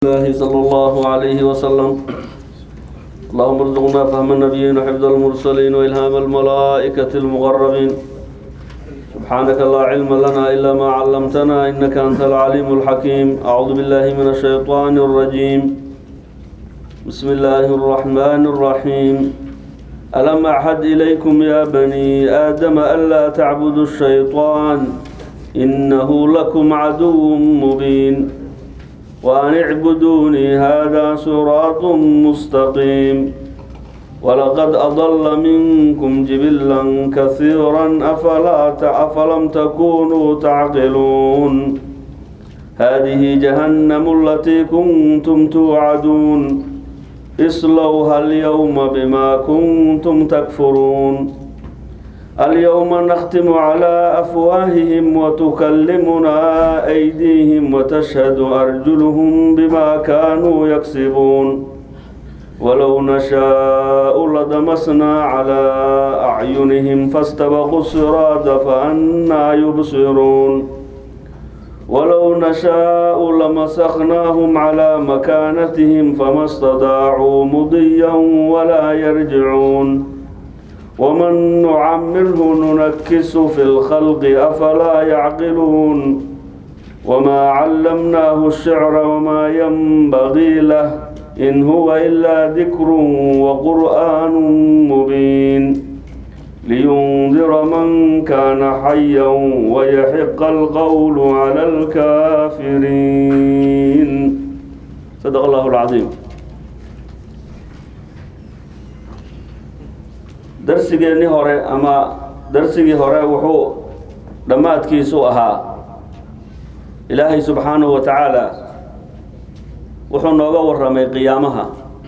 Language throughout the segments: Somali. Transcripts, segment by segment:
الله صلى الله عليه وسلم اللهم ارزقنا فهم النبيين وحفظ المرسلين وإلهام الملائكة المقربين سبحانك لا علم لنا إلا ما علمتنا إنك أنت العليم الحكيم أعوذ بالله من الشيطان الرجيم بسم الله الرحمن الرحيم ألم أعهد إليكم يا بني آدم ألا تعبدوا الشيطان إنه لكم عدو مبين وأن اعبدوني هذا صراط مستقيم ولقد أضل منكم جبلا كثيرا أفلا أفلم تكونوا تعقلون هذه جهنم التي كنتم توعدون اصلوها اليوم بما كنتم تكفرون اليوم نختم على أفواههم وتكلمنا أيديهم وتشهد أرجلهم بما كانوا يكسبون ولو نشاء لدمسنا على أعينهم فاستبقوا الصراط فأنا يبصرون ولو نشاء لمسخناهم على مكانتهم فما استطاعوا مضيا ولا يرجعون ومن نعمره ننكس في الخلق أفلا يعقلون وما علمناه الشعر وما ينبغي له إن هو إلا ذكر وقرآن مبين لينذر من كان حيا ويحق القول على الكافرين صدق الله العظيم darsigeennii hore ama darsigii hore wuxuu dhammaadkiisu ahaa ilaahay subxaanahu wa tacaala wuxuu nooga warramay qiyaamaha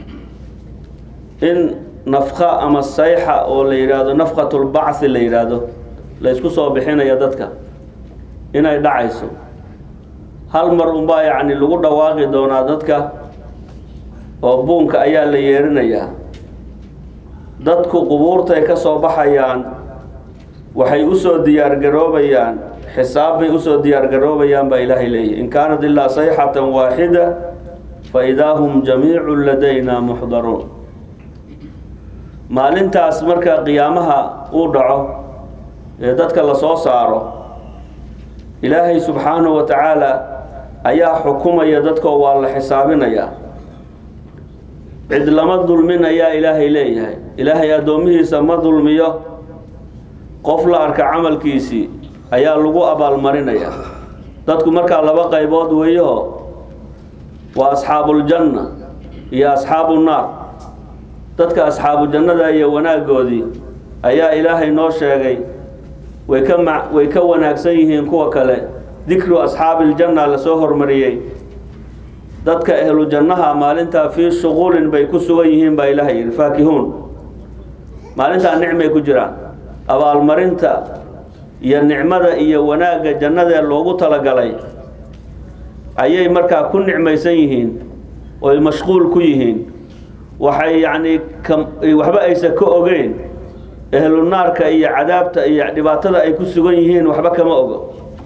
in nafqa ama sayxa oo la yidhaahdo nafqatulbacthi la yidhaahdo la ysku soo bixinaya dadka inay dhacayso hal mar unbaa yacni lagu dhawaaqi doonaa dadka oo buunka ayaa la yeerinayaa dadku qubuurtay ka soo baxayaan waxay usoo diyaargaroobayaan xisaab bay usoo diyaargaroobayaan baa ilaahay leeyahy in kaanat ilaa sayxatan waaxida fa idaa hum jamiicun ladayna muxdaruun maalintaas marka qiyaamaha uu dhaco ee dadka la soo saaro ilaahay subxaanahu wa tacaala ayaa xukumaya dadkoo waa la xisaabinayaa cid lama dulmin ayaa ilaahay leeyahay ilaahay addoomihiisa ma dulmiyo qof la arka camalkiisii ayaa lagu abaalmarinaya dadku markaa laba qaybood weeyaho waa asxaabuuljanna iyo asxaabu naar dadka asxaabu jannada iyo wanaaggoodii ayaa ilaahay noo sheegay way ka ma way ka wanaagsan yihiin kuwa kale dikru asxaabiiljanna lasoo hormariyey dadka ehlu jannaha maalintaa fii shuquulin bay ku sugan yihiin baa ilaahay yidhi faakihuun maalintaa nicmay ku jiraan abaalmarinta iyo nicmada iyo wanaagga jannadee loogu talagalay ayay markaa ku nicmaysan yihiin oy mashquul ku yihiin waxay yacnii ka waxba aysan ka ogeyn ehlu naarka iyo cadaabta iyo dhibaatada ay ku sugan yihiin waxba kama ogo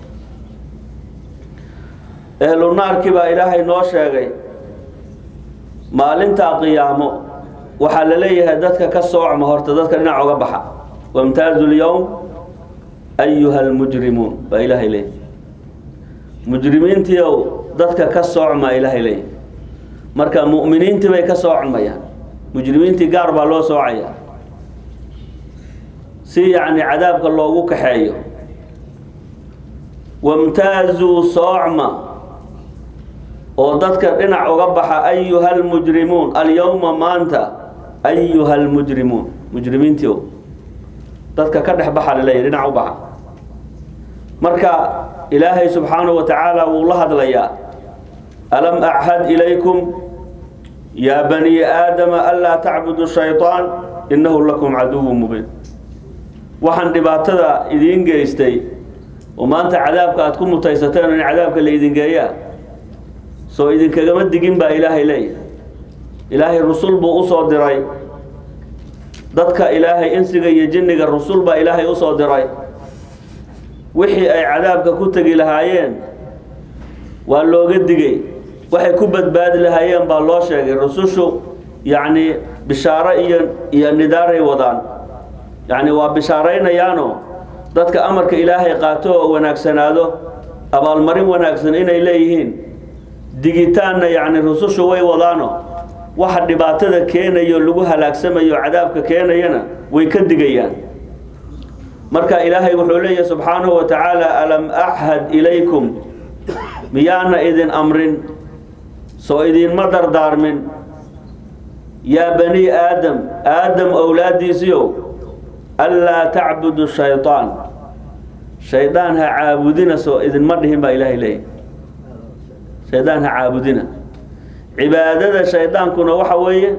ehlu naarkii baa ilaahay noo sheegay maalintaa qiyaamo waxaa la leeyahay dadka ka soocma horta dadka dhinac oga baxa wamtaazu lyowm ayuha almujrimuun baa ilaahay leeyahy mujrimiintiiow dadka ka soocmaa ilaahay leeyahy marka mu'miniintii bay ka soocmayaan mujrimiintii gaar baa loo soocaya si yacni cadaabka loogu kaxeeyo wamtaazuu soocma oo dadka dhinac uga baxa ayuha almujrimuun alyowma maanta ayuha almujrimuun mujrimiintii o dadka ka dhex baxa laleeyahy dhinac u baxa marka ilaahay subxaanahu wa tacaala wuu la hadlayaa alam achad ilaykum yaa bani aadama anlaa tacbudu shayطaan innahu lakum caduwu mubiin waxaan dhibaatada idiin geystay oo maanta cadaabka aada ku mutaysateen in cadaabka la idin geeyaa soo idinkagama digin baa ilaahay leeyahay ilaahay rusul buu usoo diray dadka ilaahay insiga iyo jinniga rusul baa ilaahay usoo diray wixii ay cadaabka ku tegi lahaayeen waa looga digay waxay ku badbaadi lahaayeen baa loo sheegay rusushu yacni bishaaro iyo iyo nidaaray wadaan yacni waa bishaaraynayaanoo dadka amarka ilaahay qaato oo wanaagsanaado abaalmarin wanaagsan inay leeyihiin digitaanna yacni rusushu way wadaano waxa dhibaatada keenayo lagu halaagsamayo cadaabka keenayana way ka digayaan marka ilaahay wuxuu leeyahay subxaanahu wa tacaala alam axhad ilaykum miyaana idin amrin soo idinma dardaarmin yaa bani aadam aadam owlaadiisiiow anlaa tacbudu shayطaan shaydaan ha caabudina soo idinma dhihin baa ilaahay leeyahy shaydaan ha caabudina cibaadada shaydaankuna waxa weeye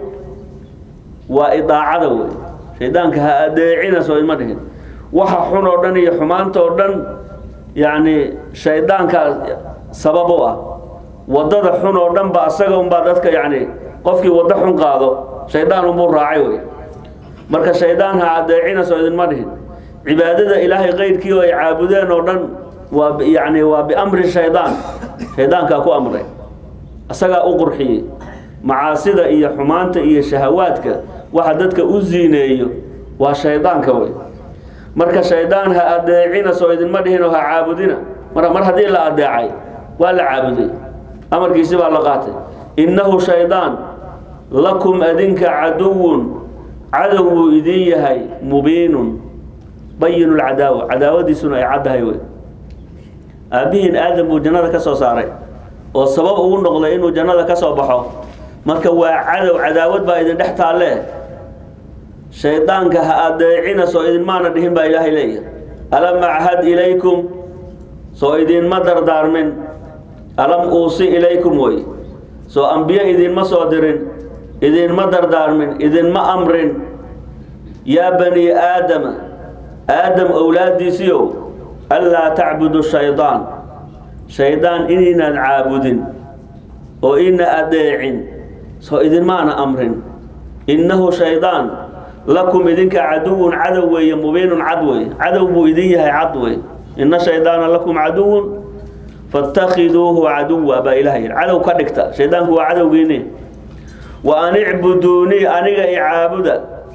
waa idaacada wey shaydaanka ha adeecina soo idinma dhihin waxa xun oo dhan iyo xumaanta oo dhan yacni shaydaankaa sabab u ah waddada xun oo dhan ba asaga unbaa dadka yacni qofkii waddo xun qaado shaydaan unbuu raacay wey marka shaydaan ha adeecina soo idinma dhihin cibaadada ilaahay keyrkii oo ay caabudeen oo dhan waa yacni waa biamri shaydaan shaydaankaa ku amray asagaa u qurxiyey macaasida iyo xumaanta iyo shahawaadka waxa dadka u ziineeyo waa shaydaanka wey marka shaydaan ha adeecina soo idinma dhihinoo ha caabudina mar mar haddii la adeecay waa la caabuday amarkiisi baa la qaatay innahu shaydaan lakum adinka caduwun cadow buu idin yahay mubiinun bayinu lcadaawa cadaawadiisuna ay caddahay wey aabbihiin aadam buu jannada ka soo saaray oo sabab ugu noqday inuu jannada ka soo baxo marka waa cadow cadaawad baa idin dhex taalle shaydaanka ha adeecina soo idinmaana dhihin baa ilaahay leeyahay alam achad ilaykum soo idinma dardaarmin alam uusi ilaykum wey soo ambiye idinma soo dirin idinma dardaarmin idinma amrin yaa bani aadama aadam owlaadiisiiow anlaa tacbudu shaydaan shaydaan inaynaan caabudin oo ina adeecin soo idinmaana amrin innahu shaydaan lakum idinka caduwun cadow weeye mubiinun cad wey cadow buu idin yahay cad wey ina shaydaana lakum caduwun faاtakhiduuhu caduwa baa ilaha yidhi cadow ka dhigta shaydaanku waa cadowgiini wa an icbuduunii aniga icaabuda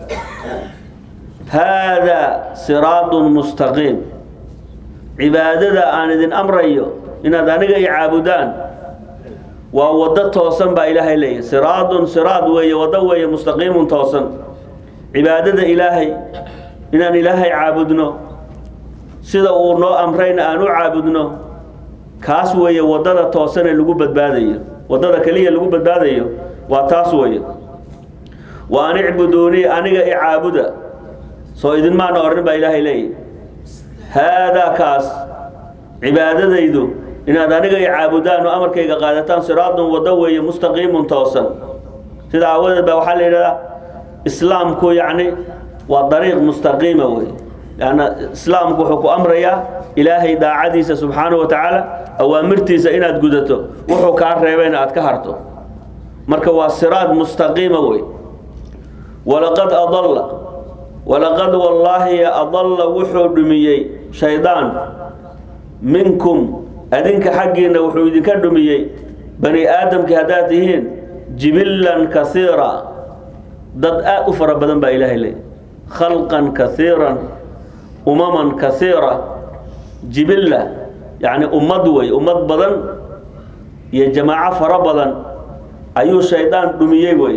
haadaa siraadun mustaqiim cibaadada aan idin amrayo inaad aniga i caabudaan waa waddo toosan baa ilaahay leeyahy siraadun siraad weeye waddo weeye mustaqiimun toosan cibaadada ilaahay inaan ilaahay caabudno sida uu noo amrayna aan u caabudno kaas weeye waddada toosan ee lagu badbaadayo waddada keliya lagu badbaadayo waa taas weeye wa an icbuduunii aniga i caabuda soo idinmaana orrin baa ilaahay leeyahy haadaa kaas cibaadadaydu inaad aniga i caabudaan oo amarkayga qaadataan siraadun waddo weeye mustaqiimun toosan sida aawadeed baa waxaa la yidhahdaa islaamku yacni waa dariiq mustaqiima wey lanna islaamku wuxuu ku amrayaa ilaahay daacadiisa subxaanahu wa tacaala awaamirtiisa inaad gudato wuxuu kaa reebayna aad ka harto marka waa siraad mustaqiima wey walaqad adalla walaqad wallaahi adalla wuxuu dhumiyey shaydaan minkum adinka xaggiinna wuxuu idinka dhumiyey bani aadamkii haddaad tihiin jibillan kasiira dad aad u fara badan baa ilaahay leey khalqan kasiiran umaman kasiira jibilla yacni ummad wey ummad badan iyo jamaaco fara badan ayuu shaydaan dhumiyey wey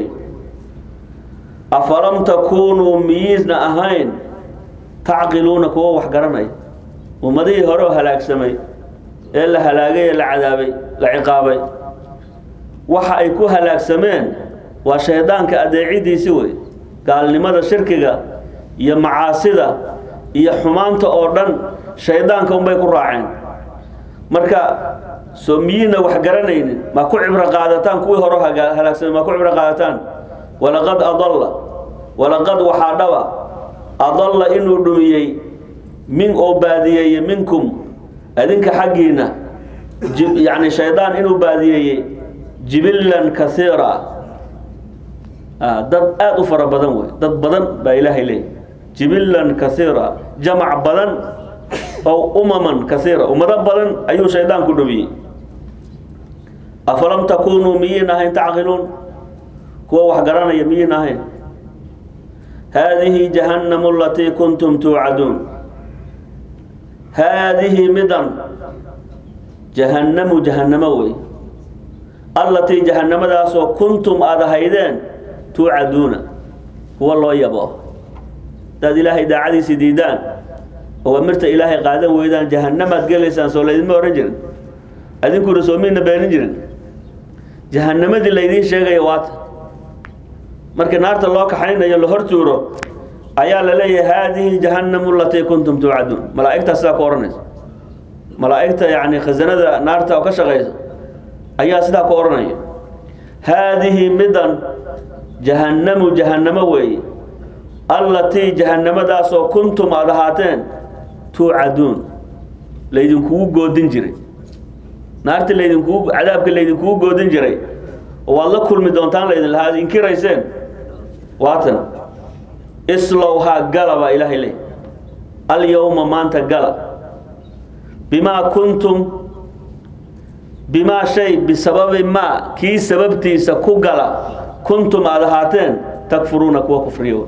afalam takuunuu miyiisna ahayn tacqiluuna kuwa wax garanaya ummadihii hore oo halaagsamay ee la halaagay ee la cadaabay la ciqaabay waxa ay ku halaagsameen waa shaydaanka adeecidiisi wey gaalnimada shirkiga iyo macaasida iyo xumaanta oo dhan shaydaanka unbay ku raaceen marka soo miyiina wax garanaynin ma ku cibro qaadataan kuwii hore halaagsamay ma ku cibro qaadataan walaqad adalla walaqad waxaa dhaba adalla inuu dhumiyey min oo baadiyeeye minkum adinka xaggiina yacni shaydaan inuu baadiyeeyey jibillan kasiira dad aada u fara badan wey dad badan baa ilaahay leeyay jibillan kasiira jamac badan oo umaman kasiira ummado badan ayuu shaydaan ku dhumiyey afalam takunuu miyiin ahayn tacqiluun kuwa wax garanaya miyiin ahayn haadihi jahannamu alatii kuntum tuucaduun haadihi midan jahannamu jahannamo wey allatii jahannamadaasoo kuntum aada ahaydeen tuucaduuna kuwa loo yabo hadaad ilaahay daacadiisi diidaan oo amirta ilaahay qaadan weydaan jahannamaad gelaysaan soo laydinma ohan jirin adinkuna soo midna beenin jirin jahannamadii laydiin sheegaya waata markii naarta loo kaxaynayo la hortuuro ayaa la leeyahay haadihi jahannamu alatii kuntum tuucaduun malaa'igtaa sidaa ku odhanaysa malaa'igta yacni khasanada naarta oo ka shaqaysa ayaa sidaa ku odhanaya haadihi midan jahannamu jahannamo weeye allatii jahannamadaasoo kuntum aada ahaateen tuucaduun laydinkugu goodin jiray naarta laydinkugu cadaabka laydinkugu goodin jiray oo waad la kulmi doontaan laydin lahaa ad inkirayseen waatan islowhaa gala baa ilaahay leey alyowma maanta gala bimaa kuntum bimaa shay bisababi maa kii sababtiisa ku gala kuntum aada ahaateen takfuruuna kuwa kufriya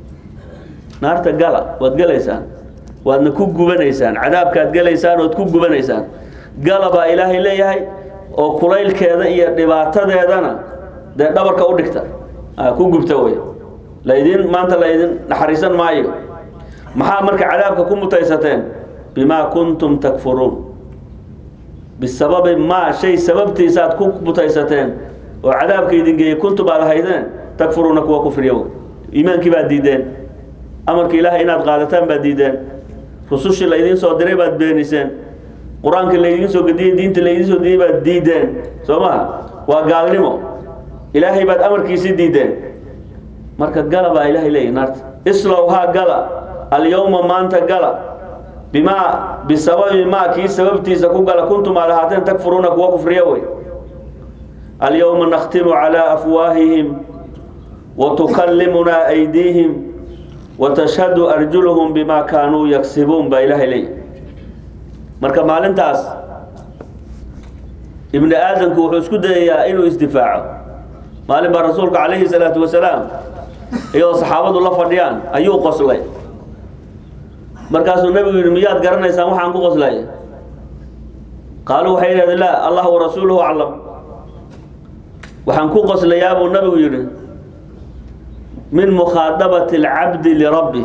naarta gala waad gelaysaan waadna ku gubanaysaan cadaabkaad gelaysaan ood ku gubanaysaan gala baa ilaahay leeyahay oo kulaylkeeda iyo dhibaatadeedana dee dhabarka u dhigta ku gubta wey laydin maanta laydin naxariisan maayo maxaa marka cadaabka ku mutaysateen bimaa kuntum takfuruun bisababi maa shay sababtiisaaad ku mutaysateen oo cadaabka idin geeyey kuntum aad ahaydeen takfuruuna kuwa kufriya wey iimaankii baad diideen amarka ilaahay inaad qaadataan baad diideen rusushii laydiin soo diray baad beeniseen qur-aanka laydiin soo gediyey diinta laydiin soo diyey baad diideen soo maha waa gaalnimo ilaahay baad amarkiisii diideen marka gala baa ilaahay leeyahy naarta islowhaa gala alyowma maanta gala bimaa bisababi maa kii sababtiisa ku gala kuntum aad ahaateen takfuruuna kuwa kufriya wey alyowma nakhtimu calaa afwaahihim watukallimunaa aydiihim watashhadu arjuluhum bimaa kaanuu yagsibuun baa ilaahay leeyahy marka maalintaas ibni aadamku wuxuu isku dayayaa inuu isdifaaco maalin baa rasuulka calayhi salaatu wasalaam iyadoo saxaabadu la fadhiyaan ayuu qoslay markaasuu nebigu yidhi miyaad garanaysaan waxaan ku qoslay qaaluu waxay yidhahdeen laa allah warasuuluhu aclam waxaan ku qoslayaa buu nabigu yidhi min mukhaadabati alcabdi lirabbih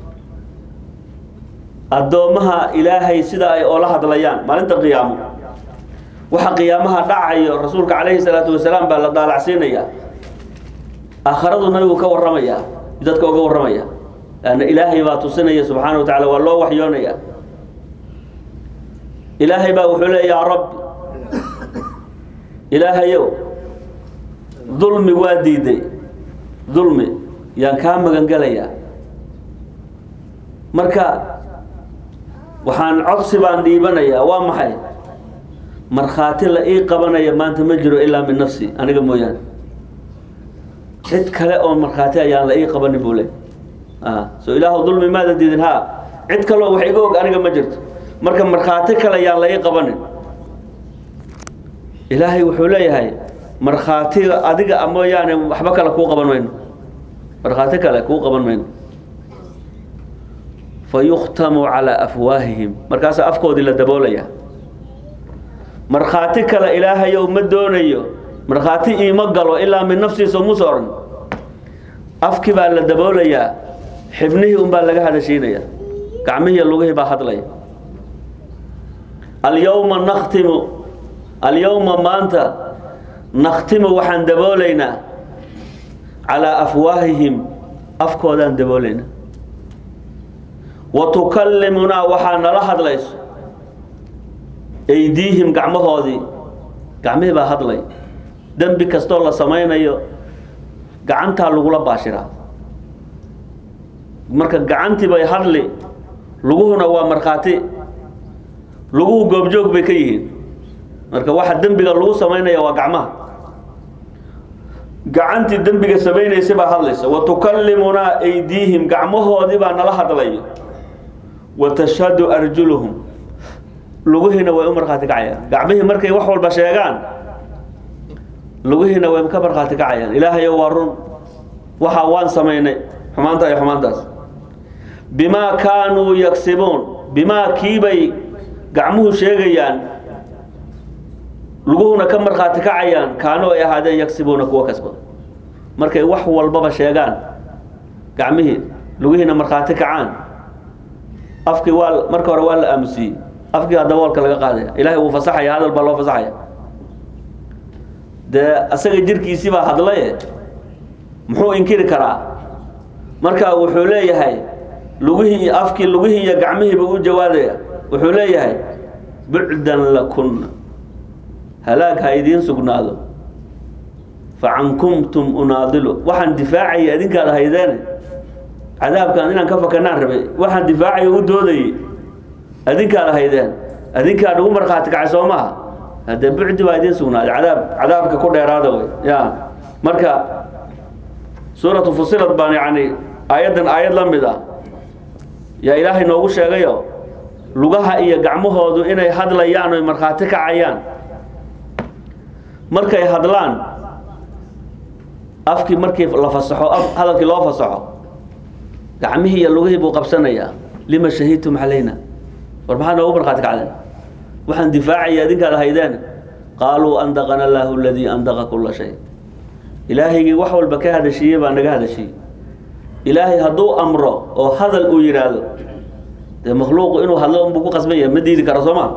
addoommaha ilaahay sida ay oola hadlayaan maalinta qiyaamo waxa qiyaamaha dhacayo rasuulka calayhi salaatu wasalaam baa la daalacsiinayaa aakharadu nabigu ka warramaya dadka uga warramaya lanna ilaahay baa tusinaya subxaana wa tacala waa loo waxyoonaya ilaahay baa wuxuu leeya yaa rabbi ilaahayow dulmi waa diiday dulmi yaan kaa magan gelayaa marka waxaan codsi baan dhiibanayaa waa maxay markhaati la ii qabanaya maanta ma jiro ilaa min nafsi aniga mooyaane cid kale oo markhaati ayaan la ii qabanin buu le so ilaahu dulmi maada diidin ha cid kaleo wax iga og aniga ma jirto marka markhaati kale yaan la ii qabanin ilaahay wuxuu leeyahay markhaatiga adiga mooyaane waxba kale kuu qaban mayno markhaati kale kuu qaban mayno fayukhtamu calaa afwaahihim markaasaa afkoodii la daboolaya markhaati kale ilaahayow ma doonayo markhaati iima galo ilaa min nafsiisa muuse odhan afkii baa la daboolayaa xibnihii unbaa laga hadashiinaya gacmihii lugihii baa hadlaya alyowma nakhtimu alyowma maanta nakhtimu waxaan daboolaynaa calaa afwaahihim afkoodaan daboolaynaa wa tukallimunaa waxaa nala hadlayso aydiihim gacmahoodii gacmihii baa hadlay dembi kastoo la samaynayo gacantaa lagula baashiraa marka gacantii bay hadli luguhuna waa markhaati luguhu goobjoog bay ka yihiin marka waxa dembiga lagu samaynaya waa gacmaha gacantii dembiga samaynaysa baa hadlaysa wa tukallimunaa aydiihim gacmahoodii baa nala hadlayo wa tashhadu arjuluhum luguhiina way u markhaati kacayaan gacmihii markay wax walba sheegaan lugihiina way ka markhaati kacayaan ilaahayo waa run waxa waan samaynay xumaanta iyo xumaantaas bimaa kaanuu yagsibuun bimaa kiibay gacmuhu sheegayaan luguhuna ka markhaati kacayaan kaanuu ay ahaadeen yagsibuuna kuwa kasbada markay wax walbaba sheegaan gacmihii lugihiina markhaati kacaan afkii waa marka hore waa la aamusiyey afkii hadaba walka laga qaadaya ilahay wuu fasaxaya hadal baa loo fasaxaya dee asaga jirkiisii baa hadlaye muxuu inkiri karaa marka wuxuu leeyahay lugihii afkii lugihii iyo gacmihiiba u jawaadaya wuxuu leeyahay bucdan lakunna halaag ha idiin sugnaado facankumtum unaadilu waxaan difaacaya idinkaad haydeene cadaabkaan inaan ka fakanaan rabay waxaan difaacayo u doodayey adinkaad haydeen adinkaad ugu markhaati kacay soo maaha haddee bucdi baa idiin sugnaaday cadaab cadaabka ku dheeraada wey ya marka suuratu fusilad baan yani aayaddan aayad la mid ah yaa ilaahay noogu sheegayo lugaha iyo gacmahoodu inay hadlayaan oy markhaati kacayaan markay hadlaan afkii markii la fasaxo hadalkii loo fasaxo gacmihii iyo lugihii buu qabsanayaa lima shahidtum calayna war maxaa noogu markhaati kacdeen waxaan difaacaya adinkaad haydeen qaaluu andaqana allaahu aladii andaqa kula shay ilaahaygii wax walba ka hadashiiyey baa naga hadashiiyey ilaahay hadduu amro oo hadal uu yidhaahdo dee makhluuqu inuu hadlo unbuu ku qasbanya ma diidi karo soo ma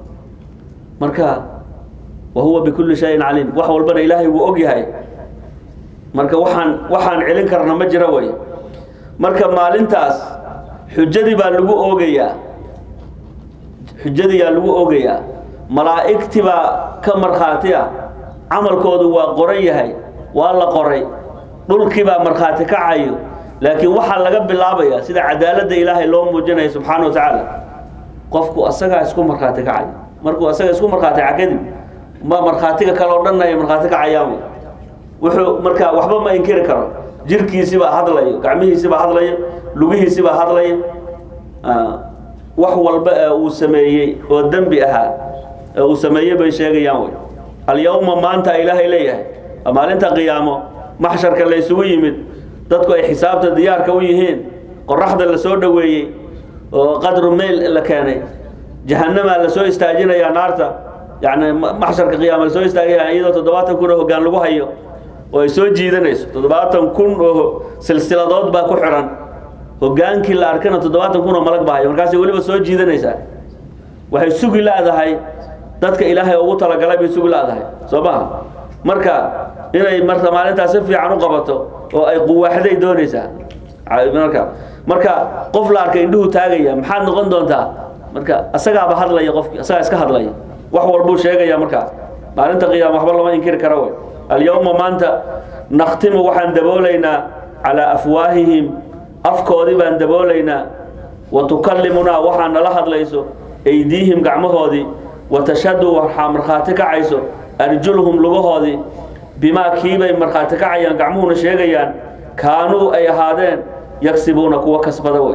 marka wa huwa bikulli shayin caliim wax walbana ilaahay wuu og yahay marka waxaan waxaan celin karna ma jiro wey marka maalintaas xujadii baa lagu oogayaa xujadii yaa lagu oogayaa malaa'igtii baa ka markhaati ah camalkoodu waa qoran yahay waa la qoray dhulkii baa markhaati kacayo laakiin waxaa laga bilaabaya sida cadaaladda ilaahay loo muujinaya subxaana wa tacaala qofku asagaa isku markhaati kacayo markuu asaga isku markhaati kaca kadib ma markhaatiga kale oo dhanna ay markhaati kacayaan wuxuu marka waxba ma inkiri karo jirkiisibaa hadlayo gacmihiisibaa hadlayo lugihiisibaa hadlayo wax walba ee uu sameeyey oo dembi ahaa ee uu sameeyey bay sheegayaan wey alyawma maanta ilaahay leeyahay maalinta qiyaamo maxsharka la ysugu yimid dadku ay xisaabta diyaarka u yihiin qoraxda la soo dhoweeyey oo qadru meyl la keenay jahanamaa la soo istaajinayaa naarta yani maxsharka qiyaama la soo istaagaya iyadoo toddobaatan kun oo hoggaan lagu hayo oo ay soo jiidanayso toddobaatan kun oo silsiladood baa ku xiran hogaankii la arkana toddobaatan kun oo malag baa hayo markaasay weliba soo jiidanaysaa waxay sugi la-dahay dadka ilaahay ugu talagalay bay sugi la-dahay soo maha marka inay marka maalintaas si fiican u qabato oo ay quwaaxday doonaysaa marka marka qof la arkay indhuhu taagaya maxaad noqon doontaa marka asagaaba hadlaya qofki asagaa iska hadlaya wax walbuu sheegaya markaa maalinta qiyaama waxba lama inkiri karo wey alyawma maanta nakhtimu waxaan daboolaynaa calaa afwaahihim afkoodii baan daboolaynaa wa tukallimunaa waxaa nala hadlayso aydiihim gacmahoodii wa tashhadu waxaa markhaati kacayso arjuluhum lugahoodii bimaa kiibay markhaati kacayaan gacmuhuna sheegayaan kaanuu ay ahaadeen yagsibuuna kuwa kasbada wey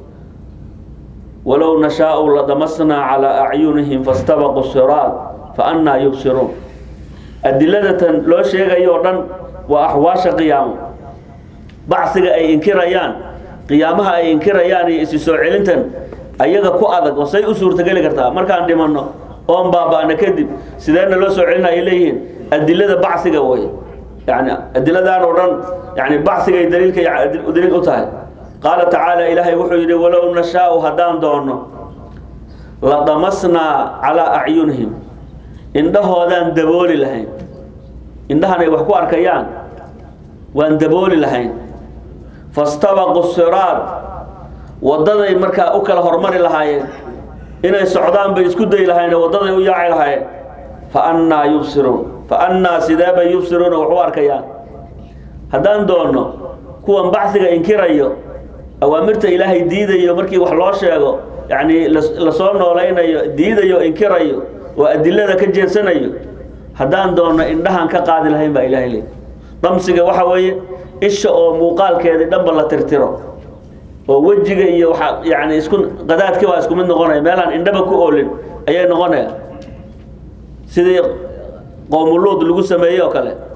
walow nashaau ladamasnaa calaa acyunihim fastabaquu siraad fa annaa yubsiruun adiladatan loo sheegayo o dhan waa axwaasha qiyaamo bacsiga ay inkirayaan qiyaamaha ay inkirayaan iyo isi soo celintan ayaga ku adag oo say u suurtageli kartaa markaan dhimanno oon baaba'na kadib sideena loo soo celina ay leeyihiin adilada bacsiga way yani adiladaan oo dhan yani bacsigay daliilka daliil u tahay qaala tacaala ilaahay wuxuu yidhi walow nashaau haddaan doonno ladamasnaa calaa acyunihim indhahoodaan dabooli lahayn indhahan ay wax ku arkayaan waan dabooli lahayn fastabaqu siraad waddaday markaa u kala hormari lahaayeen inay socdaan bay isku dayi lahayen waddaday u yaaci lahaayeen fa annaa yubsiruun fa annaa sidee bay yubsiruuna wax u arkayaan haddaan doonno kuwan bacsiga inkirayo awaamirta ilaahay diidayo markii wax loo sheego yacni lasoo noolaynayo diidayo inkirayo oo adilada ka jeedsanayo haddaan doonno indhahan ka qaadi lahayn baa ilahay leey damsiga waxa weeye isha oo muuqaalkeedii dhanba la tirtiro oo wejiga iyo waxa yani isku qadaadkii waa isku mid noqonaya meelaan indhaba ku oolin ayay noqonaya sidii qoomuluud lagu sameeyey oo kale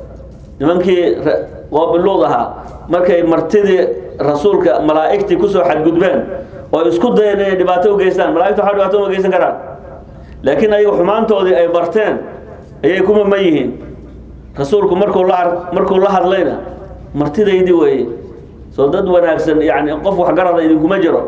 nimankii qoobiluud ahaa markay martidii rasuulka malaa'igtii kusoo xadgudbeen oo isku dayeen inay dhibaato u geystaan malaigta waxa dhibaato uma geysan karaan laakiin ayaga xumaantoodii ay barteen ayay ku maman yihiin rasuulku markuu la ar markuu la hadlayna martidaydii weeye soo dad wanaagsan yani qof waxgarada idinkuma jiro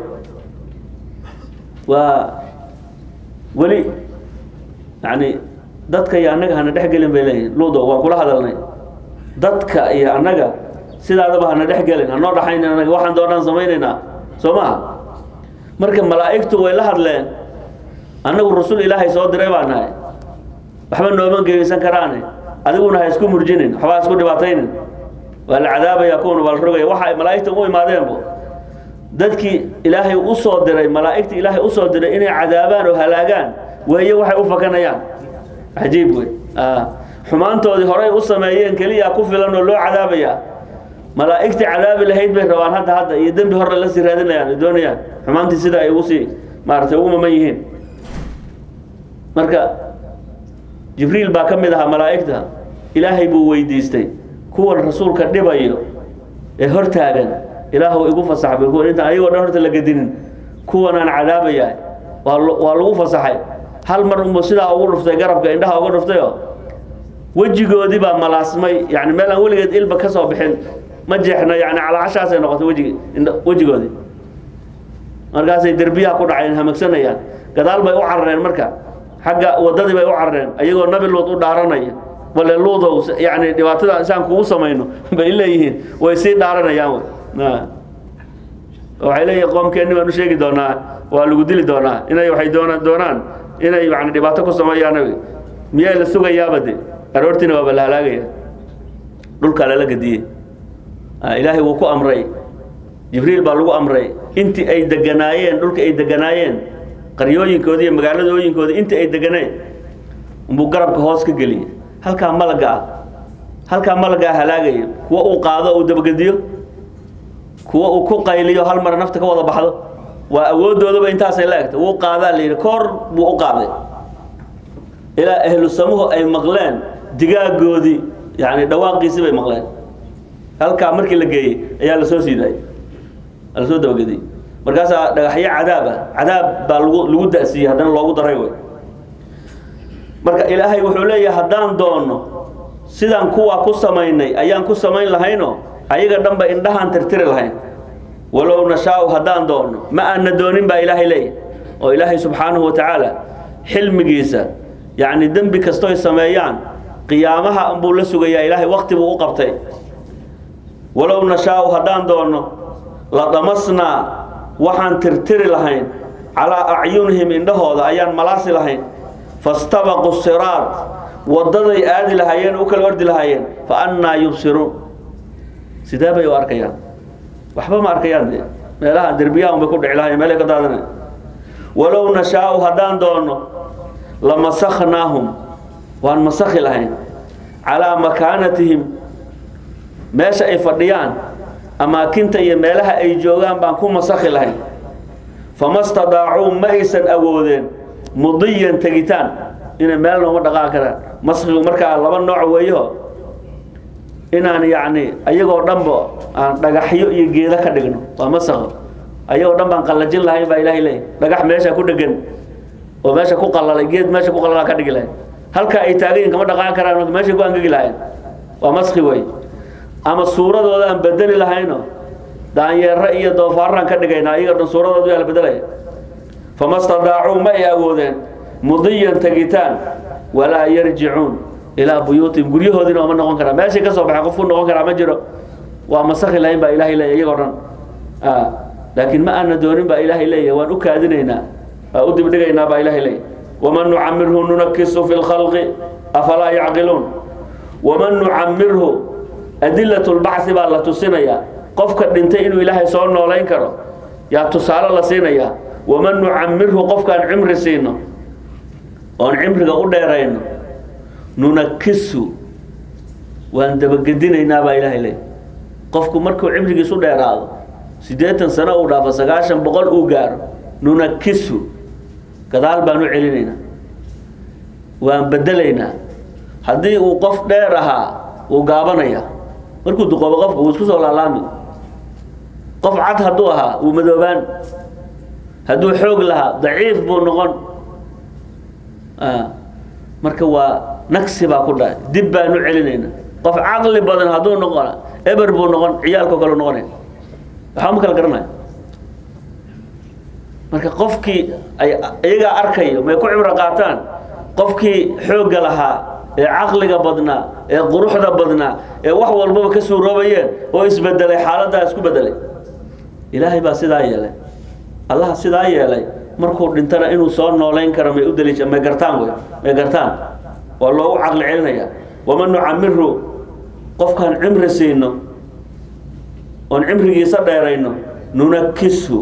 waa weli yani dadka iyo annaga hana dhex gelin bay leeyihin ludo waan kula hadalnay dadka iyo annaga sidaadaba hana dhex gelin hanoo dhaxayn annaga waxaan doonaan samaynaynaa soo maha marka malaa'igtu way la hadleen annagu rasul ilaahay soo diray baa nahay waxba nooma geysan karaane adiguna ha isku murjinin waxba ha isku dhibaataynin waa la cadaabaya kuwana waa la rogaya waxa ay malaa'igta u imaadeenbo dadkii ilaahay u soo diray malaa'igta ilaahay u soo diray inay cadaabaan oo halaagaan weeye waxay u fakanayaan cajiib wey xumaantoodii horay u sameeyeen keliya ku filan oo loo cadaabayaa malaa'igtii cadaabi lahayd bay rabaan hadda hadda iyo dembi hore la sii raadinayaan ay doonayaan xumaantii sida ay ugu sii maaragtay ugu maman yihiin marka jibriil baa ka mid ahaa malaa'igta ilaahay buu weydiistay kuwan rasuulka dhibayo ee hortaagan ilaahu igu fasax bay kuwan intaan ayagoo dhan horta la gedinin kuwanaan cadaabayaa waa waa lagu fasaxay hal mar unbu sidaa ugu dhuftay garabka indhaha uga dhuftayoo wejigoodii baa malaasmay yani meel aan weligeed ilba ka soo bixin ma jeexna yani calaashaasay noqotay wejigi wejigoodii markaasay derbiyaha ku dhaceen hamagsanayaan gadaal bay u carareen marka xagga wadadii bay u carareen ayagoo nabi luud u dhaaranaya bale luudow yani dhibaatada isaan kugu samayno bay leeyihiin way sii dhaaranayaan waxay leeyihin qoomkeenni baan u sheegi doonaa waa lagu dili doonaa inay waxay doona doonaan inay yani dhibaato ku sameeyaan miyaa la sugayaaba de aroortiina waaba la halaagaya dhulkaa lala gediyey ilaahay wuu ku amray jibriil baa lagu amray intii ay deganaayeen dhulka ay deganaayeen qaryooyinkoodi iyo magaaladooyinkooda intii ay deganeen unbuu garabka hoos ka geliyey halkaa malaga ah halkaa malagaa halaagaya kuwa uu qaado uu dabagediyo kuwa uu ku qayliyo hal mar nafta ka wada baxdo waa awoodoodaba intaasay la egta wuu qaadaa la yidhi koor buu u qaaday ilaa ahlu samuhu ay maqleen digaagoodii yani dhawaaqiisii bay maqleen halkaa markii la geeyey ayaa la soo siidaayey la soo dabagediyey markaasaa dhagaxyo cadaab ah cadaab baa lagu lagu da'siiyey haddana loogu daray wey marka ilaahay wuxuu leeyahay haddaan doonno sidaan kuwaa ku samaynay ayaan ku samayn lahayno ayaga dhanba indhahaan tirtiri lahayn walow nashaau haddaan doonno ma aana doonin baa ilaahay leeyahay oo ilaahay subxaanahu wa tacaala xilmigiisa yacni dembi kastoy sameeyaan qiyaamaha unbuu la sugayaa ilaahay wakti buu u qabtay walow nashaau haddaan doonno la damasnaa waxaan tirtiri lahayn calaa acyunihim indhahooda ayaan malaasi lahayn fastabaqu siraad waddaday aadi lahaayeen u kala ordi lahaayeen fa annaa yubsiruun sidee bay u arkayaan waxba ma arkayaan dee meelaha derbiyaha unbay ku dhici lahayen meelay ka daadana walow nashaau haddaan doonno lamasaknaahum waan masakhi lahayn calaa makaanatihim meesha ay fadhiyaan amaakinta iyo meelaha ay joogaan baan ku masakhi lahayn fama stadaacuu ma aysan awoodeen mudiyan tegitaan inay meel nooma dhaqaan karaan maskigu markaa laba nooc weeyo inaan yacni ayagoo dhanba aan dhagaxyo iyo geedo ka dhigno waa masakho ayagoo dhan baan qallajin lahayn baa ilaahay leeyahy dhagax meesha ku dhegan oo meesha ku qalalay geed meesha ku qalalaa ka dhigi lahayn halkaa ay taagayin kama dhaqaan karaan meeshay ku angegi lahayn waa maski wey ama suuradooda aan bedeli lahayno daanyeero iyo doofaaraan ka dhigaynaa iyaga dhan suuradooda yaa la bedelaya fama stadaacuu ma ay awoodeen mudiyan tegitaan walaa yarjicuun ilaa buyuutihim guryahoodiina oma noqon karaa meeshay ka soo baxay qofku noqon karaa ma jiro waa masakhi lahayn baa ilaahay leeya iyagoo dhan laakiin ma aana doonin baa ilaahay leeyahy waan u kaadinaynaa waa u dibdhigaynaa baa ilaahay leeyahy waman nucamirhu nunakisu fi lkhalqi afalaa yacqiluun waman nucamirhu adilat lbacthi baa la tusinayaa qofka dhintay inuu ilaahay soo noolayn karo yaa tusaale la siinayaa waman nucamirhu qofkaan cimri siino oon cimriga u dheerayno nunakisu waan dabagedinaynaa baa ilaahay leey qofku markuu cimrigiisu dheeraado siddeetan sano uu dhaafo sagaashan boqol uu gaaro nunakisu gadaal baan u celinaynaa waan bedelaynaa haddii uu qof dheer ahaa wuu gaabanaya markuu duqoobo qofka wuu isku soo laalaami qof cad hadduu ahaa wuu madoobaan hadduu xoog lahaa daciif buu noqon marka waa nagsi baa ku dhacay dib baan u celinayna qof caqli badan hadduu noqon eber buu noqon ciyaalko kale noqonaya waxaa ma kala garanaya marka qofkii ay iyagaa arkayo may ku cibro qaataan qofkii xoogga lahaa ee caqliga badnaa ee quruxda badnaa ee wax walbaba ka suuroobayeen oo isbedelay xaaladdaa isku bedelay ilaahay baa sidaa yeelay allaha sidaa yeelay markuu dhintana inuu soo noolayn karo may u daliisha may gartaan wey may gartaan waa loogu caqli celinaya waman nucamiru qofkaan cimri siino oon cimrigiisa dheerayno nunakisu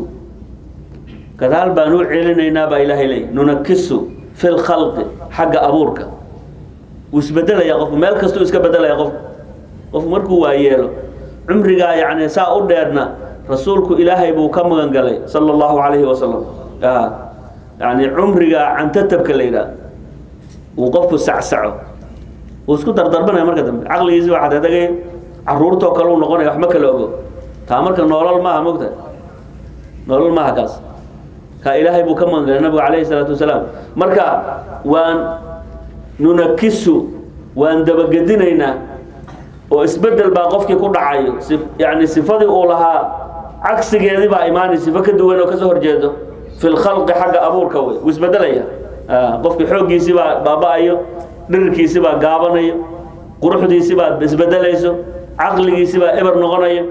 gadaal baan u celinaynaa baa ilaahay leey nunakisu fi lkhalqi xagga abuurka wuu isbedelaya qofku meel kastuu iska bedelaya qofku qofku markuu waayeelo cumrigaa yani saa u dheerna rasuulku ilaahay buu ka magan galay sala allahu calayhi wasalam yani cumrigaa cantatabka la yidhaah uu qofku sacsaco uu isku dardarbanaya marka dambe caqligiisi waa xadadagay caruurtoo kale uu noqonaya wax ma kala ogo taa marka noolol maaha mogta noolol maaha kaas kaa ilaahay buu ka magan galay nabigu calayhi salaatu wasalaam marka waan nunakisu waan dabagedinaynaa oo isbedel baa qofkii ku dhacayo yani sifadii uu lahaa cagsigeedii baa imaanay sifo ka duwan oo kasoo horjeedo fi lkhalqi xagga abuurka wey wuu isbedelaya qofkii xooggiisii baa baaba-ayo dhirirkiisii baa gaabanayo quruxdiisii baa isbedelayso caqligiisii baa eber noqonayo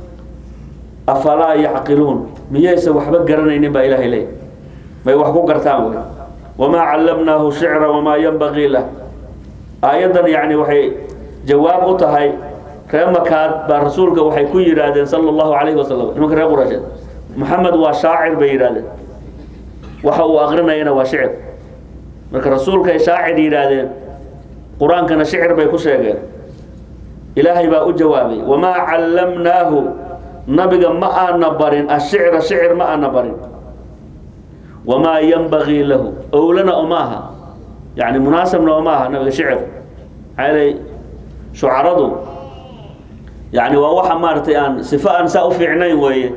afalaa yacqiluun miyaysa waxba garanaynin baa ilaahay leey may wax ku gartaan wey wamaa callamnaahu shicra wamaa yanbagii lah aayaddan yani waxay jawaab u tahay ree makaad baa rasuulka waxay ku yidhaahdeen sala allahu calayhi wasalam nimanka reer quraysheed maxamed waa shaacir bay yidhahdeen waxa uu aqrinayana waa shicir marka rasuulkay shaacir yidhaahdeen qur-aankana shicir bay ku sheegeen ilaahay baa u jawaabay wamaa callamnaahu nabiga ma aana barin ashicra shicir ma aana barin wamaa yanbagii lahu owlana oma aha yani munaasabna oma aha nabiga shicir maxaa yeelay shucaradu yani waa waxa maaragtay aan sifo aan saa u fiicnayn weeye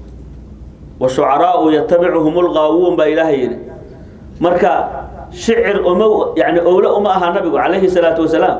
washucaraau yatabicuhum lqaawuun baa ilaahay yidhi marka shicir uma yani owle uma aha nabigu calayhi salaatu wasalaam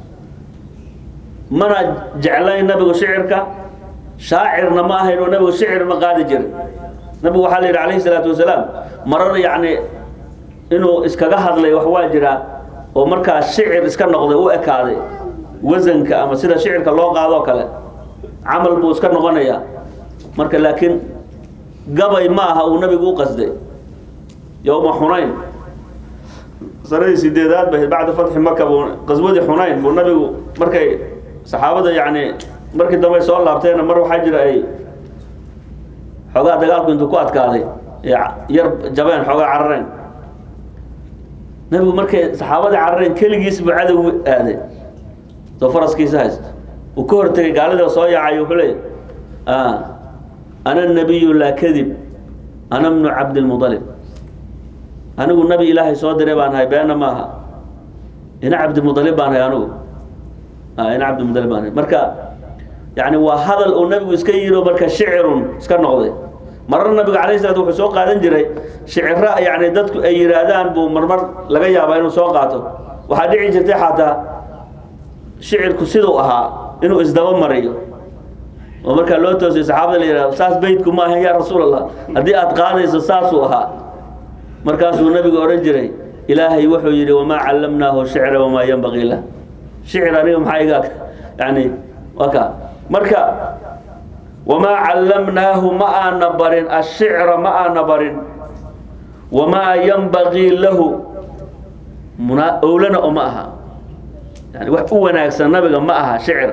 mana jeclayn nabigu shicirka shaacirna ma ahayn oo nabigu shicir ma qaadi jirin nabigu waxaa la yidhi calayhi salaatu wasalaam marar yacni inuu iskaga hadlay wax waa jiraa oo markaa shicir iska noqday u ekaaday wasanka ama sida shicirka loo qaadoo kale camal buu iska noqonayaa marka laakiin gabay ma aha uu nabigu u qasday yowma xunayn sanadii sideedaad ba bacda fatxi maka buu qaswadii xunayn buu nabigu markay saxaabada yacni markii dambe soo laabteena mar waxaa jira ay xoogaa dagaalku intuu ku adkaaday yar jabeen xoogaa carareen nabigu markay saxaabadii carareen keligiis buu cadow aaday soo faraskiisa haysto uu ka hortegay gaalida soo yaacay wuxuu leeyahy ana nabiyu laa kadib ana bnu cabdilmudalib anigu nabi ilaahay soo diray baan ahay beena maaha ina cabdimudalib baan ahay anigu ina cabdimudalib baan ahay marka yani waa hadal uu nabigu iska yiro marka shicirun iska noqday marar nabiga calayh salaat wuxuu soo qaadan jiray shiciro yani dadku ay yidhaahdaan buu marmar laga yaabaa inuu soo qaato waxaa dhici jirtay xataa shicirku siduu ahaa inuu isdaba mariyo oo markaa loo toosay saxaabada la yidhahdo saas beydku ma ahan yaa rasuul allah haddii aad qaadayso saasuu ahaa markaasuu nabigu odhan jiray ilaahay wuxuu yidhi wamaa callamnaahu shicra wamaa yanbagii lah shicir aniga maxaa iga yani waa ka marka wamaa callamnaahu ma aana barin ashicra ma aana barin wamaa yanbagii lahu muna owlana uma aha yani wax u wanaagsan nabiga ma aha shicir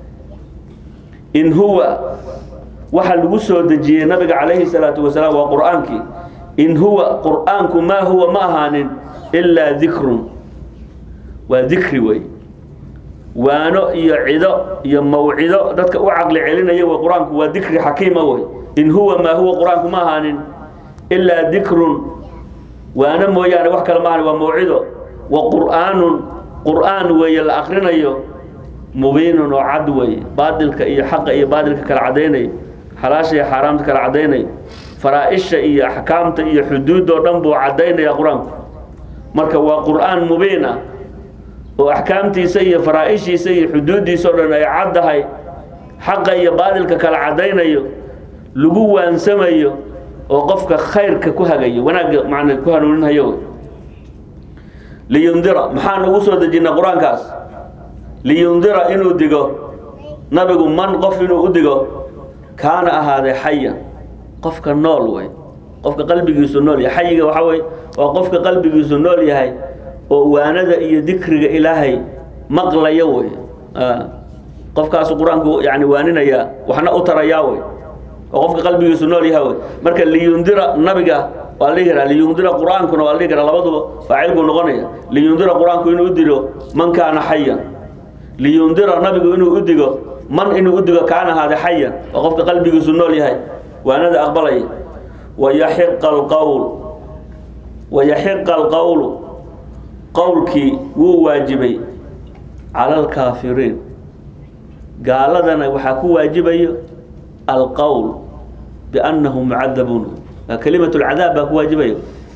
in huwa waxa lagu soo dejiyey nabiga calayhi salaatu wasalaam waa qur'aankii in huwa qur'aanku maa huwa ma ahaanin ilaa dikrun waa dikri wey waano iyo cido iyo mawcido dadka u caqli celinaya wey qur-aanku waa dikri xakiima wey in huwa maa huwa qur-aanku ma ahaanin ilaa dikrun waano mooyaane wax kale ma ahanin waa mawcido wa qur'aanun qur'aan weeye la akrinayo mubiinun oo cad wey baadilka iyo xaqa iyo baadilka kala caddaynay xalaasha iyo xaaraamta kala caddaynay faraa-isha iyo axkaamta iyo xuduudoo dhan buu caddaynaya qur-aanku marka waa qur-aan mubiin ah oo axkaamtiisa iyo faraa-ishiisa iyo xuduuddiisa o dhan ay caddahay xaqa iyo baadilka kala caddaynayo lagu waansamayo oo qofka khayrka ku hagayo wanaagga macna ku hanuuninhayo wey liyundira maxaan ugu soo dejinay qur-aankaas liyundira inuu digo nabigu man qof inuu u digo kaana ahaaday xayan qofka nool wey qofka qalbigiisu nool yahay xayiga waxaa wey waa qofka qalbigiisu nool yahay oo waanada iyo dikriga ilaahay maqlaya wey qofkaasu qur-aanku yani waaninaya waxna u tarayaa wey oo qofka qalbigiisu nool yahay wey marka liyundira nabiga waa la dhihi karaa liyundira qur-aankuna waa la dhihi karaa labaduba faacilkuu noqonaya liyundira qur-aanku inuu u dilo man kaana xayan liyundira nabigu inuu u digo man inuu u digo kaana ahaada xayan oo qofka qalbigiisu nool yahay waanada aqbalaya wayaxiqa alqowl wayaxiqa alqowlu qowlkii wuu waajibay cala alkaafiriin gaaladana waxaa ku waajibayo alqowl biannahum mucadabuun kelimat lcadaab baa ku waajibayo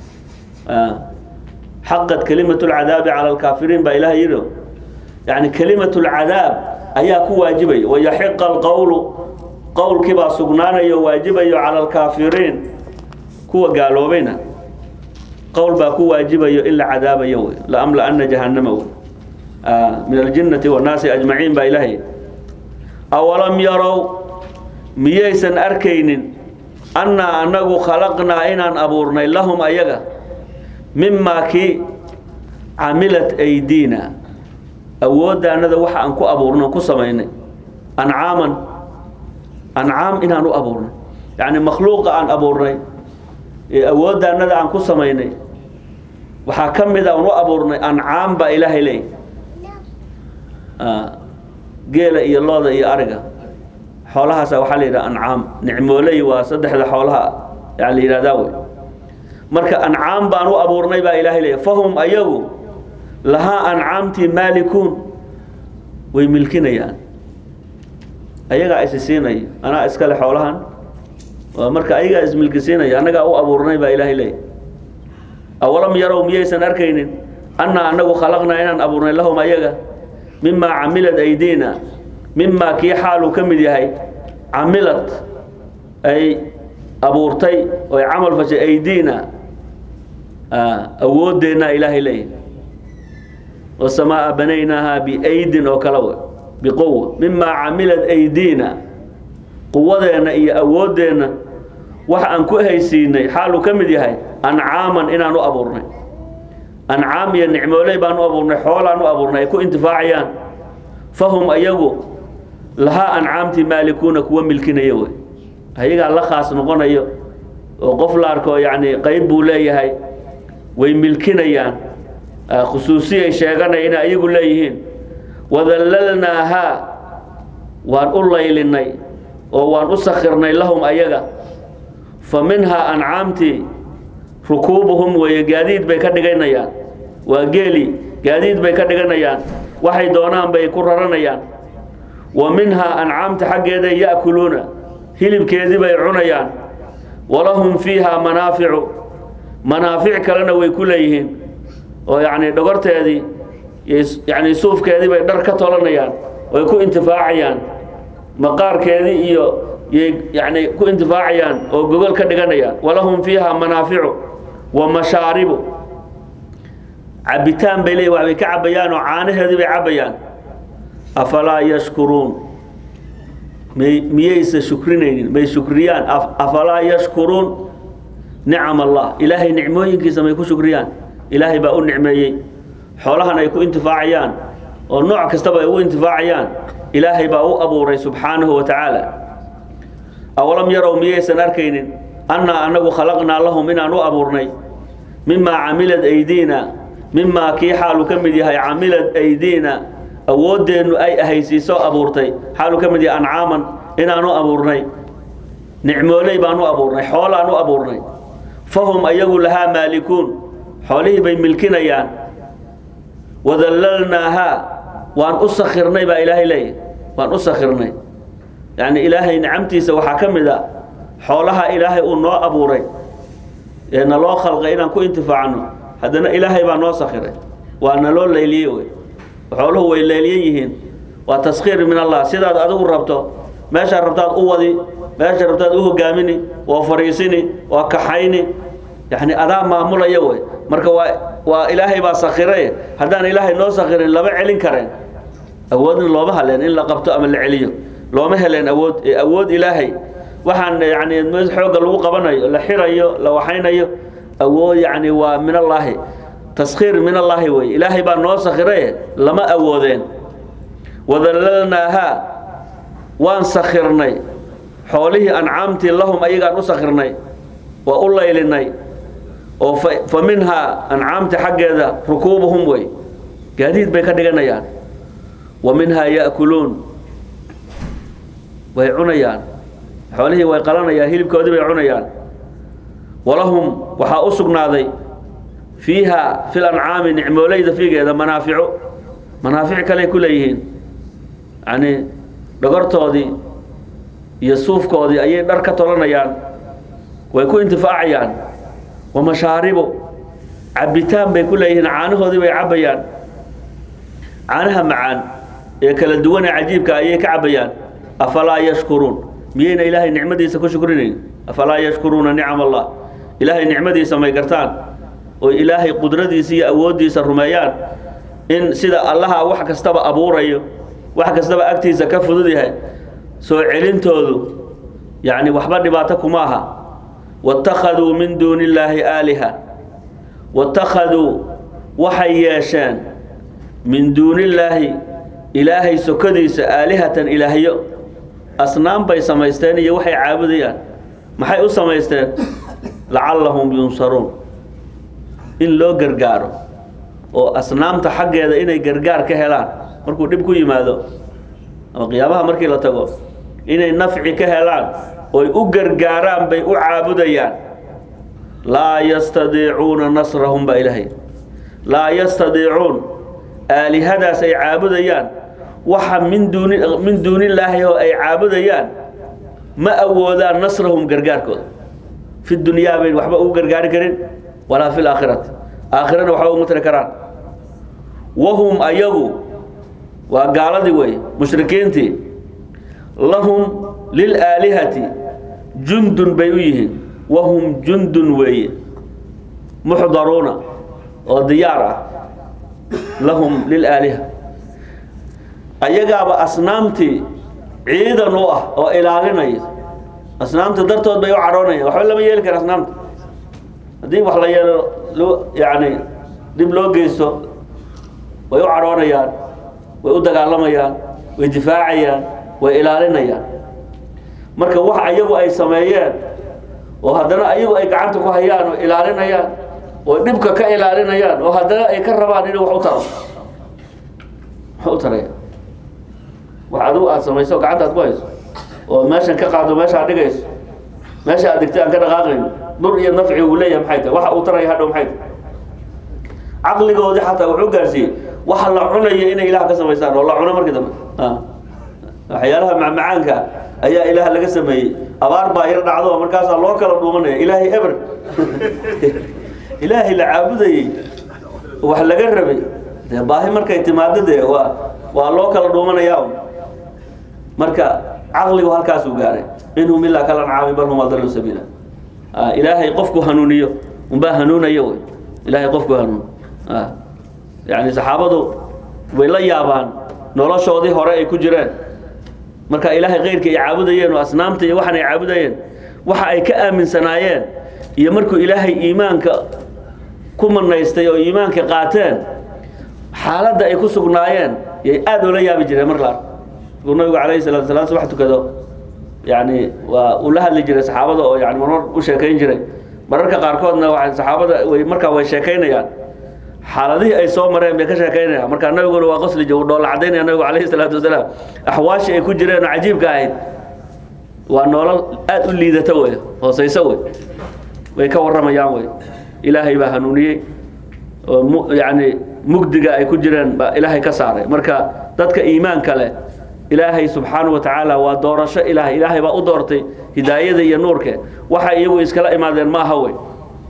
xaqad kelimat lcadaabi cala alkaafiriin baa ilaah yidhi yani kelimat lcadaab ayaa ku waajibaya wayaxiqa alqowlu qowlkii baa sugnaanayo waajibayo cala alkaafiriin kuwa gaaloobayna qowl baa ku waajibayo in la cadaabayo wey laamla-ana jahannama wey min aljinnati wannaasi ajmaciin baa ilaahay awalam yarow miyaysan arkaynin annaa annagu khalaqnaa inaan abuurnay lahum ayaga mimaa kii camilat aydiina awooddaanada waxa aan ku abuurno ku samaynay ancaaman ancaam inaan u abuurnay yacni makhluuqa aan abuurnay ee awooddaanada aan ku samaynay waxaa ka mid a aan u abuurnay ancaam baa ilaahay leeyay geela iyo looda iyo ariga xoolahaasa waxaa la yidhaha ancaam nicmooley waa saddexda xoolaha yaa la yidhahdaa wey marka ancaam baan u abuurnay baa ilaahay leeyay fahum ayagu lahaa ancaamtii maalikuun way milkinayaan ayagaa isi siinaya anaa iskale xoolahan waa marka ayagaa ismilkisiinaya annagaa u abuurnay baa ilaahay leeyay awalam yarow miyaysan arkaynin annaa annagu khalaqnaa inaan abuurnay lahum ayaga mimaa camilad aydiina mimaa kii xaaluu ka mid yahay camilad ay abuurtay oo ay camal fashay aydiina awooddeenna ilaahay leeyahy wasamaa banaynaaha biaydin oo kale wey biquwa mimaa camilad aydiina quwadeenna iyo awooddeenna wax aan ku haysiinay xaaluu ka mid yahay ancaaman inaan u abuurnay ancaam iyo nicmooley baan u abuurnay xoolaan u abuurnay ay ku intifaacayaan fahum ayagu lahaa ancaamtii maalikuuna kuwa milkinaya wey ayagaa la khaas noqonayo oo qof la arko yacni qeyb buu leeyahay way milkinayaan khusuusiyay sheeganaya inay ayagu leeyihiin wadallalnaahaa waan u laylinay oo waan u sakhirnay lahum ayaga fa minhaa ancaamtii rukuubuhum weeye gaadiid bay ka dhiganayaan waa geeli gaadiid bay ka dhiganayaan waxay doonaan bay ku raranayaan wa minhaa ancaamta xaggeeday ya'kuluuna hilibkeedii bay cunayaan walahum fiihaa manaaficu manaafic kalena way ku leeyihiin oo yacni dhogorteedii yacni suufkeedii bay dhar ka tolanayaan way ku intifaacayaan maqaarkeedii iyo yay yacni ku intifaacayaan oo gogol ka dhiganayaan walahum fiihaa manaaficu wa mashaaribu cabitaan bay leeyihin wax bay ka cabayaan oo caanaheedii bay cabayaan afalaa yashkuruun may miyaysa shukrinaynin may shukriyaan afalaa yashkuruun nicam allah ilaahay nicmooyinkiisa may ku shukriyaan ilaahay baa u nicmeeyey xoolahan ay ku intifaacayaan oo nooc kastaba ay ugu intifaacayaan ilaahay baa u abuuray subxaanahu wa tacaala awalam yarow miyaysan arkaynin annaa annagu khalaqnaa lahum inaan u abuurnay mimaa camilad aydiina mimaa kii xaaluu ka mid yahay camilad aydiina awooddeennu ay ahaysiiso abuurtay xaaluu ka mid yahay ancaaman inaan u abuurnay nicmooley baan u abuurnay xoolaan u abuurnay fahum ayagu lahaa maalikuun xoolihii bay milkinayaan wadallalnaahaa waan u sakirnay baa ilaahay leeyahy waan u sakirnay yacni ilaahay nicamtiisa waxaa ka mid a xoolaha ilaahay uu noo abuuray ee naloo khalqay inaan ku intifaacno haddana ilaahay baa noo sakiray waa naloo leyliyey wey xooluhu way leeliyan yihiin waa taskhiir min allah sidaad adigu rabto meeshaad rabtaad u wadi meesha rabtaad u hogaamini waa fariisini waa kaxayni yani adaa maamulaya wey marka waa waa ilaahay baa sakiray haddaan ilaahay noo sakirin lama celin kareen awoodna looma haleen in la qabto ama la celiyo looma heleen awood ee awood ilaahay waxaan yani mid xoogga lagu qabanayo la xirayo la waxaynayo awood yani waa min allaahi taskhiir min allaahi wey ilaahay baa noo sakiray lama awoodeen wadallalnaahaa waan sakirnay xoolihii ancaamtii lahum ayagaan u sakirnay waa u laylinay oo fa minhaa ancaamti xaggeeda rukuubuhum wey gaadiid bay ka dhiganayaan wa minhaa ya'kuluun way cunayaan xoolihii way qalanayaan hilibkoodii bay cunayaan walahum waxaa u sugnaaday fiiha fil ancaami nicmooleyda fiigeeda manaaficu manaafic kaley ku leeyihiin yacni dhogortoodii iyo suufkoodii ayay dhar ka tolanayaan way ku intifaacayaan wa mashaaribu cabbitaan bay ku leeyihiin caanahoodii bay cabbayaan caanaha macaan ee kala duwan ee cajiibka ayay ka cabbayaan afalaa yashkuruun miyayna ilaahay nicmadiisa ku shukrinayn afalaa yashkuruuna nicam allah ilaahay nicmadiisa may gartaan oo ilaahay qudradiisa iyo awooddiisa rumeeyaan in sida allaha wax kastaba abuurayo wax kastaba agtiisa ka fudud yahay soo celintoodu yacni waxba dhibaato kuma aha waittakhaduu min duuni illaahi aaliha waittakhaduu waxay yeesheen min duuni illaahi ilaahay sokadiisa aalihatan ilaahyo asnaam bay samaysteen iyo waxay caabudayaan maxay u samaysteen lacallahum yunsaruun in loo gargaaro oo asnaamta xaggeeda inay gargaar ka helaan markuu dhib ku yimaado ama qiyaabaha markii la tago inay nafci ka helaan oy u gargaaraan bay u caabudayaan laa yastadiicuuna nasrahum baa ilaahay laa yastadiicuun aalihadaas ay caabudayaan waxa min duuni min duunillaahi oo ay caabudayaan ma awoodaan nasrahum gargaarkooda fi dunyaa bayn waxba ugu gargaari karin walaa fi laakhirati aakhirana waxba uma tiri karaan wahum ayagu waa gaaladii wey mushrikiintii lahum lilaalihati jundun bay u yihiin wahum jundun weeye muxdaruuna oo diyaar ah lahum lilaaliha ayagaaba asnaamtii ciidan u ah oo ilaalinaya asnaamta dartood bay u cadhoonayaan waxba lama yeeli kara asnaamta haddii wax la yeelo loo yacni dib loo geysto way u cadhoonayaan way u dagaalamayaan way difaacayaan way ilaalinayaan marka wax ayagu ay sameeyeen oo haddana ayagu ay gacanta ku hayaan oo ilaalinayaan oo dhibka ka ilaalinayaan oo haddana ay ka rabaan inuu wax u taro wax u taraya wax adigu aada samayso gacantaad ku hayso oo meeshan ka qaado meesha ad dhigayso meesha aad digtay aan ka dhaqaaqayno dur iyo nafci uu leeyahay maxay tahay waxa uu taraya hadhow maxay tahay caqligoodii xataa wuxuu gaarsiiyey waxa la cunayo inay ilaah ka samaysaan oo la cuno markii dambe waxyaalaha macmacaanka ayaa ilaah laga sameeyey abaar baa yar dhacdo markaasaa loo kala dhuumanaya ilaahay eber ilaahay la caabudayey wax laga rabay dee baahi markay timaado dee waa waa loo kala dhuumanayaa marka caqligu halkaasuu gaaray inhum ilaa kala ancaami bal hum adallu sabiila ilaahay qofku hanuuniyo unbaa hanuunaya wey ilaahay qofku hanuun yani saxaabadu way la yaabaan noloshoodii hore ay ku jireen marka ilaahay keyrka ay caabudayeen oo asnaamta iyo waxan ay caabudayeen waxa ay ka aaminsanaayeen iyo markuu ilaahay iimaanka ku manaystay oo iimaanka qaateen xaaladda ay ku sugnaayeen yay aada oola yaabi jireen mar laar markuu nabigu calayhi salatu salaam subax tukado yani waa uu la hadli jiray saxaabada oo yani marmar u sheekayn jiray mararka qaarkoodna waa saxaabada way markaa way sheekaynayaan xaaladihii ay soo mareen bay ka sheekaynayaan markaa nabiguna waa qosli uu dhoolla cadaynaya nabigu calayhi salaatu wasalaam axwaashii ay ku jireen oo cajiibka ahayd waa noolal aada u liidata wey hoosayso wey way ka warramayaan wey ilaahay baa hanuuniyey oo mu yani mugdiga ay ku jireen baa ilaahay ka saaray marka dadka iimaanka leh ilaahay subxaana wa tacaala waa doorasho ilaahay ilaahay baa u doortay hidaayada iyo nuurke waxay iyagu iskala imaadeen ma aha wey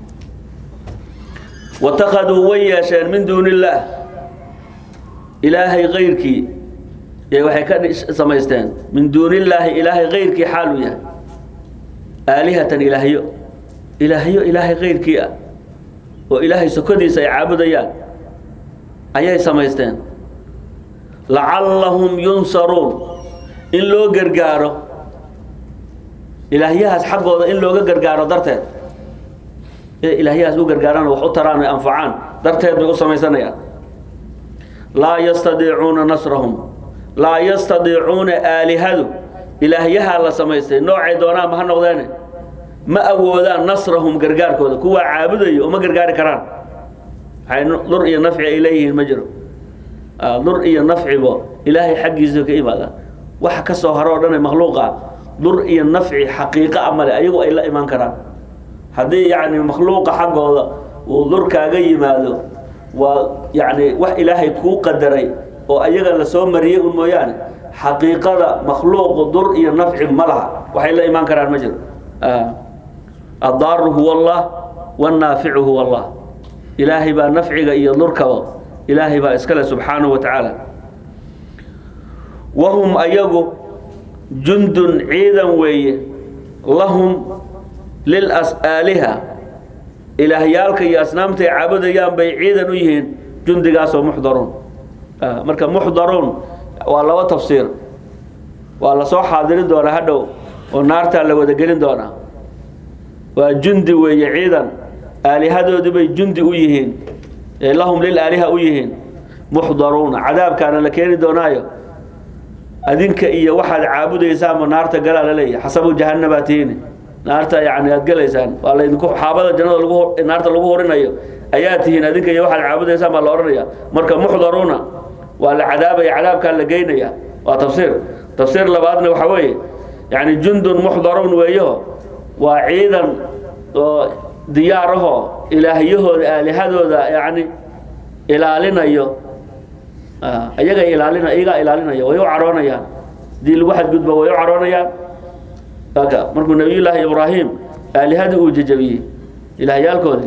watakaduu way yeesheen min duuni illaah ilaahay kayrkii ee waxay ka samaysteen min duuni illaahi ilaahay kayrkii xaaluu yahay aalihatan ilaahyo ilaahyo ilaahay kayrkii ah oo ilaahay sokodiisa ay caabudayaan ayay samaysteen lacallahum yunsaruun in loo gargaaro ilaahyahaas xaggooda in looga gargaaro darteed inay ilaahyahaas u gargaaraan wax u taraan ay anfacaan darteed bay u samaysanayaan laa yastadiicuuna nasrahum laa yastadiicuuna aalihadu ilaahyahaa la samaystay noocay doonaanba ha noqdeene ma awoodaan nasrahum gargaarkooda kuwaa caabudayo uma gargaari karaan waxay dur iyo nafci ay leeyihiin ma jiro dur iyo nafcibo ilaahay xaggiisa ka imaadaan waxa ka soo haro o dhan ee makhluuqa dur iyo nafci xaqiiqa a male ayagu ay la imaan karaan haddii yacni makhluuqa xaggooda uu dur kaaga yimaado waa yacni wax ilaahay kuu qadaray oo ayaga la soo mariyey un mooyaane xaqiiqada makhluuqu dur iyo nafci ma laha waxay la imaan karaan ma jiro addaaru huwa allah wannaaficu huwa allah ilaahay baa nafciga iyo durkaba ilaahay baa iskale subxaanahu wa tacaala wahum ayagu jundun ciidan weeye lahum lilasaaliha ilaahyaalka iyo asnaamta ay caabudayaan bay ciidan u yihiin jundigaasoo muxdaruun marka muxdaruun waa laba tafsiir waa lasoo xaadirin doonaa hadhow oo naartaa la wada gelin doonaa waa jundi weeye ciidan aalihadoodii bay jundi u yihiin lahum lilaaliha u yihiin muxdaruuna cadaabkaana la keeni doonaayo adinka iyo waxaad caabudaysaanba naarta galaa la leeyahy xasabu jahanabaa tihiini naarta yani aad gelaysaan waa laydinku xaabada jannada lagu naarta lagu horinayo ayaa tihiin adinka iyo waxaad caabudaysaan baa la odhanaya marka muxdaruuna waa la cadaabaya cadaabkaa la geynaya waa tafsiir tafsiir labaadna waxaa weeye yani jundun muxdaruun weeyaho waa ciidan oo diyaarahoo ilaahyahooda aalihadooda yani ilaalinayo ayaga ilaalina iyagaa ilaalinaya way u caroonayaan hadii lagu xadgudbo way u caroonayaan aka markuu nabiyullaahi ibraahim aalihadii uu jejabiyey ilaahyaalkoodii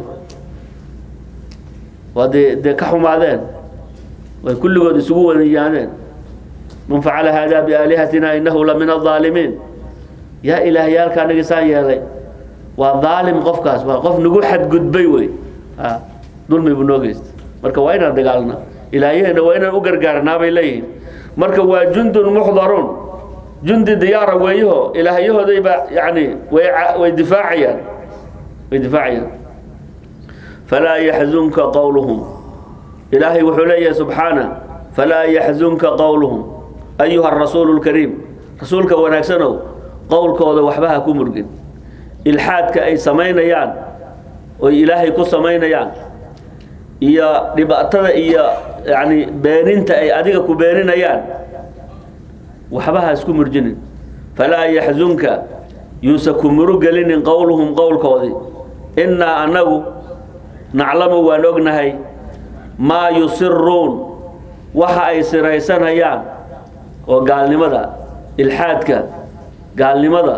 waa dee dee ka xumaadeen way kulligood isugu wadayaadeen man facala hada biaalihatina inahu la min aaalimiin yaa ilaahyaalka anagi saa yeelay waa daalim qofkaas waa qof nagu xadgudbay wey dulmi buu noo geystay marka waa inaan dagaalna ilaahyaheena waa inaan u gargaarnaa bay leeyihiin marka waa jundun muxdaruun jundi diyaara weeyaho ilaahyahoodayba yani way way difaacayaan way difaacayaan falaa yaxzunka qowluhum ilaahay wuxuu leeyahay subxaana falaa yaxzunka qowluhum ayuha arasuulu lkariim rasuulka wanaagsanow qowlkooda waxba ha ku murgin ilxaadka ay samaynayaan oy ilaahay ku samaynayaan iyo dhibaatada iyo yani beeninta ay adiga ku beeninayaan waxba ha isku murjinin falaa yaxzunka yuusa ku murugelinin qowluhum qowlkoodii innaa annagu naclamu waan ognahay maa yusiruun waxa ay siraysanayaan oo gaalnimada ilxaadka gaalnimada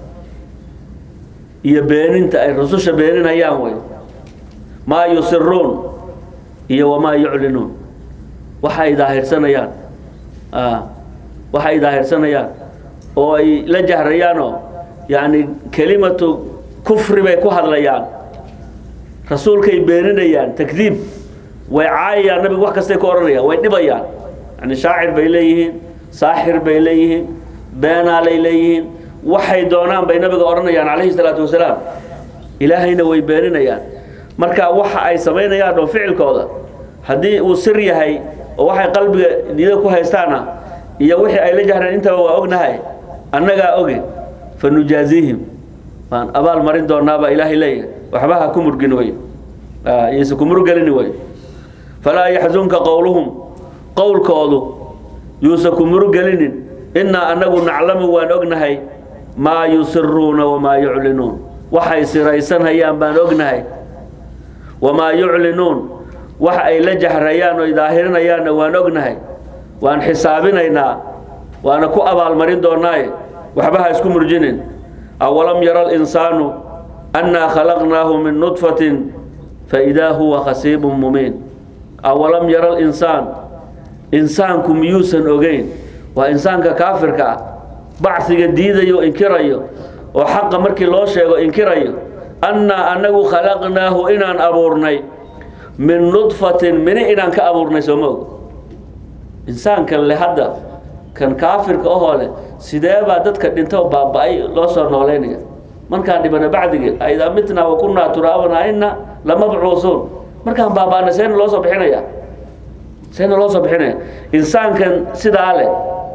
iyo beeninta ay rususha beeninayaan wey maa yusiruun iyo wamaa yuclinuun waxa ay daahirsanayaan waxa ay daahirsanayaan oo ay la jahrayaanoo yani kelimatu kufri bay ku hadlayaan rasuulkay beeninayaan takdiib way caayayaan nabigu wax kastay ku odhanayaan way dhibayaan yani shaacir bay leeyihiin saaxir bay leeyihiin beenaalay leeyihiin waxay doonaan bay nabiga odhanayaan calayhi salaatu wasalaam ilaahayna way beeninayaan marka waxa ay samaynayaan oo ficilkooda haddii uu sir yahay oo waxay qalbiga niyada ku haystaana iyo wixii ay la jahreen intaba waa ognahay annagaa oge fa nujaaziihim waan abaal marin doonaabaa ilaahay leeyahay waxba ha ku murgin wey yayse ku murgelini wey falaa yaxzunka qowluhum qowlkoodu yuusa ku murugelinin innaa annagu naclamu waan ognahay maa yusiruuna wamaa yuclinuun waxay siraysanhayaan baan ognahay wamaa yuclinuun waxa ay la jahrayaan oy daahirinayaanna waan ognahay waan xisaabinaynaa waana ku abaalmarin doonaaye waxba ha isku murjinin awalam yara alinsaanu annaa khalaqnaahu min nudfatin faidaa huwa khasiibun mumiin awalam yara alinsaan insaanku miyuusan ogeyn waa insaanka kaafirka ah bacsiga diidayo inkirayo oo xaqa markii loo sheego inkirayo annaa annagu khalaqnaahu inaan abuurnay min nudfatin mini inaan ka abuurnay sooma og insaankan le hadda kan kaafirka ahoo leh sidee baa dadka dhinto baaba-ay loo soo nooleynaya markaan dhibana bacdigii aidaa mitnaa wa kunnaa turaaban aina lamabcuusuun markaan baaba-ana seena loo soo bixinaya seena loo soo bixinaya insaankan sidaa leh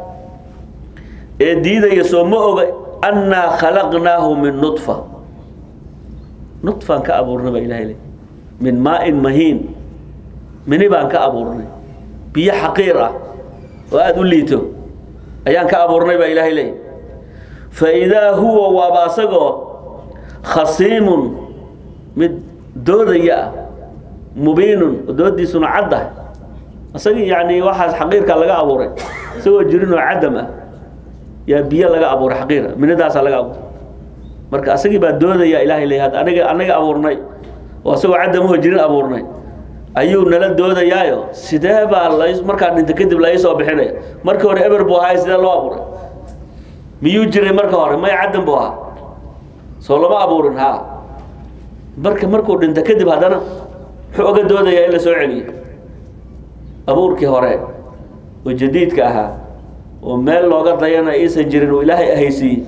ee diidaya soo ma oga annaa khalaqnaahu min nudfa nudfaan ka abuurnay baa ilahay le min maa-in mahiin mini baan ka abuurnay biyo xaqiir ah oo aada u liito ayaan ka abuurnay baa ilaahay leey fa idaa huwa waaba asagoo khasiimun mid doodaya ah mubiinun oo doodiisuna caddah isagii yani waxaas xaqiirka laga abuuray isagoo jirin oo cadam ah yaa biyo laga abuuray xaqiira minidaasaa laga abuuray marka asagii baa doodaya ilahay leey had aniga anaga abuurnay oo asagoo cadamaho jirin abuurnay ayuu nala doodayaayo sidee baa la markaa dhinta kadib la soo bixinaya markii hore eber buu ahaay sidee loo abuuray miyuu jiray marka hore may caddan buu ahaa soo lama abuurin ha marka markuu dhinta kadib haddana muxuu oga doodayaa in la soo celiyo abuurkii hore oo jadiidka ahaa oo meel looga dayana iisan jirin oo ilaahay ahaysiiyey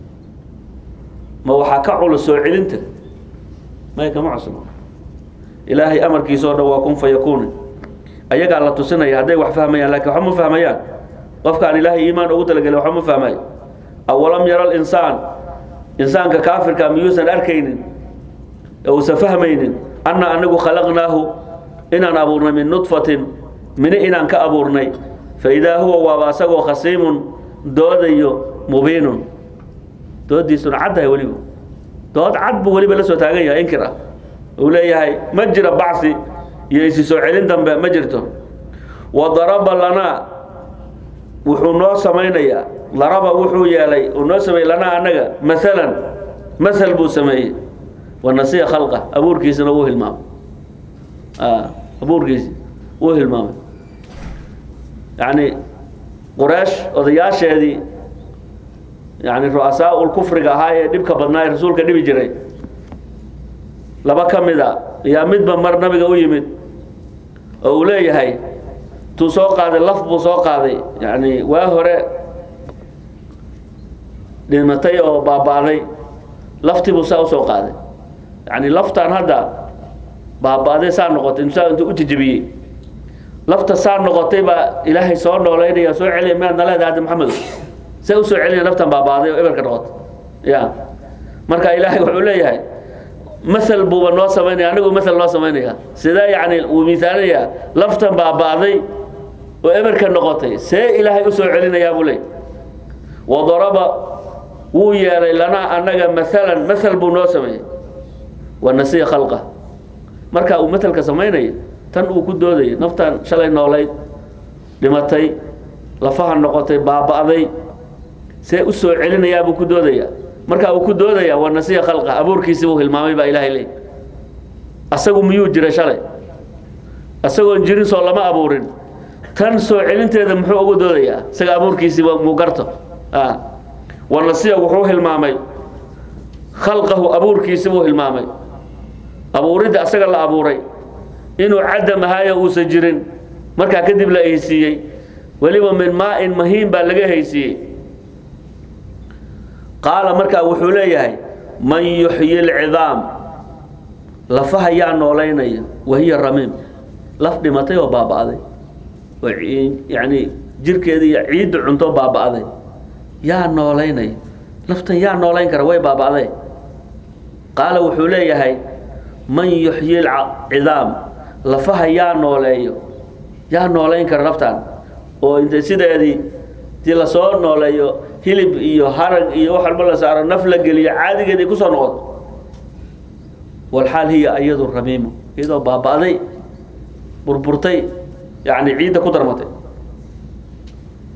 ma waxaa ka culus soo celinta may kama cusno ilaahay amarkiisa o dhan waa kun fa yakuuni ayagaa la tusinaya hadday wax fahmayaan lakin waxba ma fahmayaan qofkaan ilaahay iimaan ugu talagelin waxba ma fahmayo awalam yara alinsaan insaanka kaafirka miyuusan arkaynin ee uusan fahmaynin anna anagu khalaqnaahu inaan abuurnay min nudfatin mini inaan ka abuurnay fa idaa huwa waaba asagoo khasiimun doodayo mubiinun doodiisuna caddahay weliba dood cad buu weliba la soo taagan yahay inkir ah uu leeyahay ma jira bacsi iyo isi soo celin dambe ma jirto wa daraba lanaa wuxuu noo samaynayaa daraba wuxuu yeelay uu noo sameeyey lanaa annaga maalan masal buu sameeyey wa nasiya khalqa abuurkiisana wuu hilmaamay abuurkiisi wuu hilmaamay yacni quraysh odayaasheedii yani ru'asaa ul kufriga ahaa ee dhibka badnaa ee rasuulka dhibi jiray laba ka mid a yaa midba mar nabiga u yimid oo uu leeyahay tuu soo qaaday laf buu soo qaaday yani waa hore dhimatay oo baaba'day laftii buu saa usoo qaaday yani laftaan hadda baaba'day saa noqotay insaa intuu u jejebiyey lafta saa noqotay baa ilaahay soo nooleynaya soo celiya miyaad na leedahay hadda maxamedo see usoo celinaya laftan baaba'day oo eberka noqotay ya marka ilaahay wuxuu leeyahay masal buuba noo samaynaya anigu masal noo samaynaya sidee yani uu miisaalinayaa laftan baaba'day oo eberka noqotay see ilaahay usoo celinayaa buu leey wadaraba wuu yeelay lanaa annaga maalan masal buu noo sameeyey wa nasiya khalqa marka uu matalka samaynaya tan uu ku doodaya naftan shalay noolayd dhimatay lafaha noqotay baaba'day see u soo celinayaa buu ku doodaya marka uu ku doodaya waa nasiya khalqa abuurkiisi buu hilmaamay baa ilaahay leey asagu miyuu jiray shalay asagoon jirin soo lama abuurin tan soo celinteeda muxuu ugu doodayaa isaga abuurkiisii muu garto wa nasiya wuxuu hilmaamay khalqahu abuurkiisi buu hilmaamay abuuridda asaga la abuuray inuu cadam ahaayo uusan jirin markaa kadib la haysiiyey weliba min maa-in mahiin baa laga haysiiyey qaala markaa wuxuu leeyahay man yuxyi lcidaam lafaha yaa noolaynaya wahiya ramiim laf dhimatay oo baaba'day oo yani jirkeeda iyo ciidda cunto baaba'day yaa noolaynaya laftan yaa noolayn kara way baaba'day qaala wuxuu leeyahay man yuxyi lcidaam lafaha yaa nooleeyo yaa noolayn kara laftaan oo intay sideedii dii lasoo nooleeyo hilib iyo harag iyo wax walba la saaro naf la geliyo caadigeed ay kusoo noqoto walxaal hiya iyadu ramiimu iyadoo baaba'day burburtay yani ciidda ku darmatay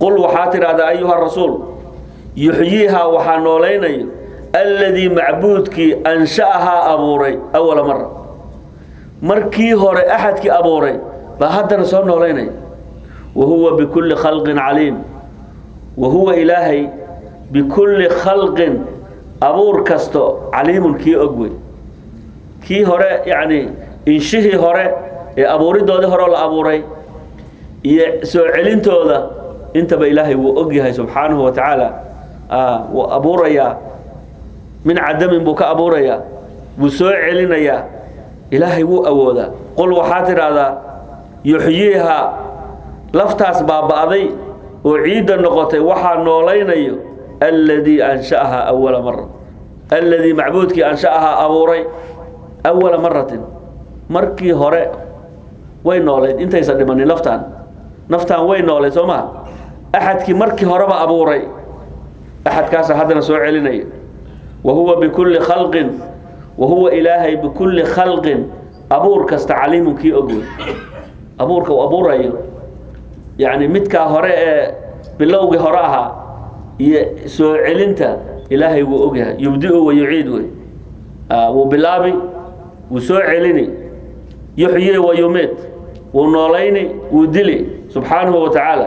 qul waxaa tidhahdaa ayuha rasuul yuxyiihaa waxaa noolaynayo alladii macbuudkii ansha'ahaa abuuray awala mara markii hore axadkii abuuray baa haddana soo noolaynaya wa huwa bikulli khalqin caliim wa huwa ilaahay bikulli khalqin abuur kasto caliimun kii og wey kii hore yacni inshihii hore ee abuuridoodii hore la abuuray iyo soo celintooda intaba ilaahay wuu og yahay subxaanahu wa tacaala wuu abuurayaa min cadamin buu ka abuurayaa wuu soo celinayaa ilaahay wuu awoodaa qul waxaa tidhaahdaa yuxyiihaa laftaas baaba'day oo ciidda noqotay waxaa noolaynayo alladii ansha'ahaa awala mara alladii macbuudkii ansha'ahaa abuuray awala maratin markii hore way noolayd intaysan dhimanin laftaan naftaan way noolayd soo maha axadkii markii horeba abuuray axadkaasa haddana soo celinaya wa huwa bikulli khalqin wa huwa ilaahay bikulli khalqin abuur kasta caliimun kii og wey abuurka uu abuurayo yacni midkaa hore ee bilowgii hore ahaa iyo soo celinta ilaahay wuu og yahay yubdiu wa yuciid wey wuu bilaabi wuu soo celini yuxyi wa yumiid wuu noolayni wuu dili subxaanahu wa tacaala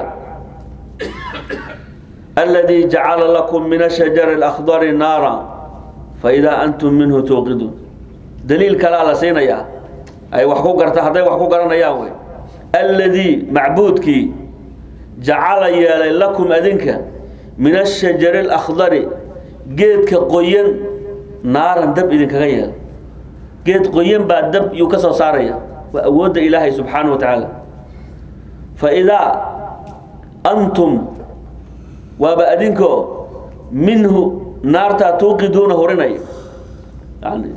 aladii jacala lakum min ashajari alakhdari naara faidaa antum minhu tuuqiduun daliil kalea la siinayaa ay wax ku garta hadday wax ku garanayaan wey alladii macbuudkii jacala yeelay lakum adinka min ashajari alakhdari geedka qoyan naaran dab idinkaga yeelay geed qoyan baa dab yuu ka soo saaraya waa awoodda ilaahay subxaanahu wa tacaala fa idaa antum waaba adinkoo minhu naartaa tuuqiduuna hurinaya yani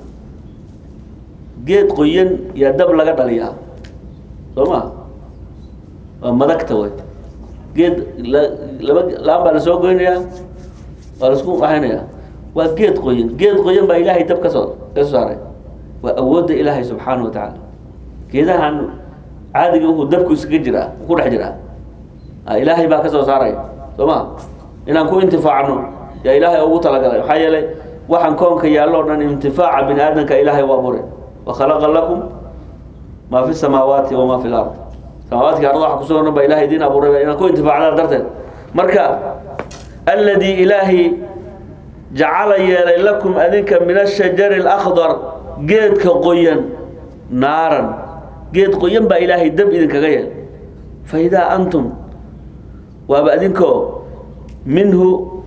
geed qoyan yaa dab laga dhaliyaa soo ma waa madagta way geed laba laan baa lasoo goynayaa waa lasku waxaynayaa waa geed qoyan geed qoyan baa ilaahay dab kasoo ka soo saaray waa awoodda ilaahay subxaana wa tacaala geedahan caadiga wuxuu dabku iskaga jiraa ku dhex jiraa ilaahay baa ka soo saaraya soo ma inaan ku intifaacno yaa ilaahay ugu talagalay maxaa yeelay waxaan koonka yaallo dhan intifaaca bini aadamka ilaahay u abuuray wa khalaqa lakum maa fi samaawaati wamaa fi lard samaawaadki arda waxa kusugan dhan baa ilahay idiin abuuray inaan ku intifaacnaa darteed marka alladii ilaahi jacala yeelay lakum adinka min ashajari alakhdar geedka qoyan naaran geed qoyan baa ilaahay dab idinkaga yeel fa idaa antum waaba adinkoo minhu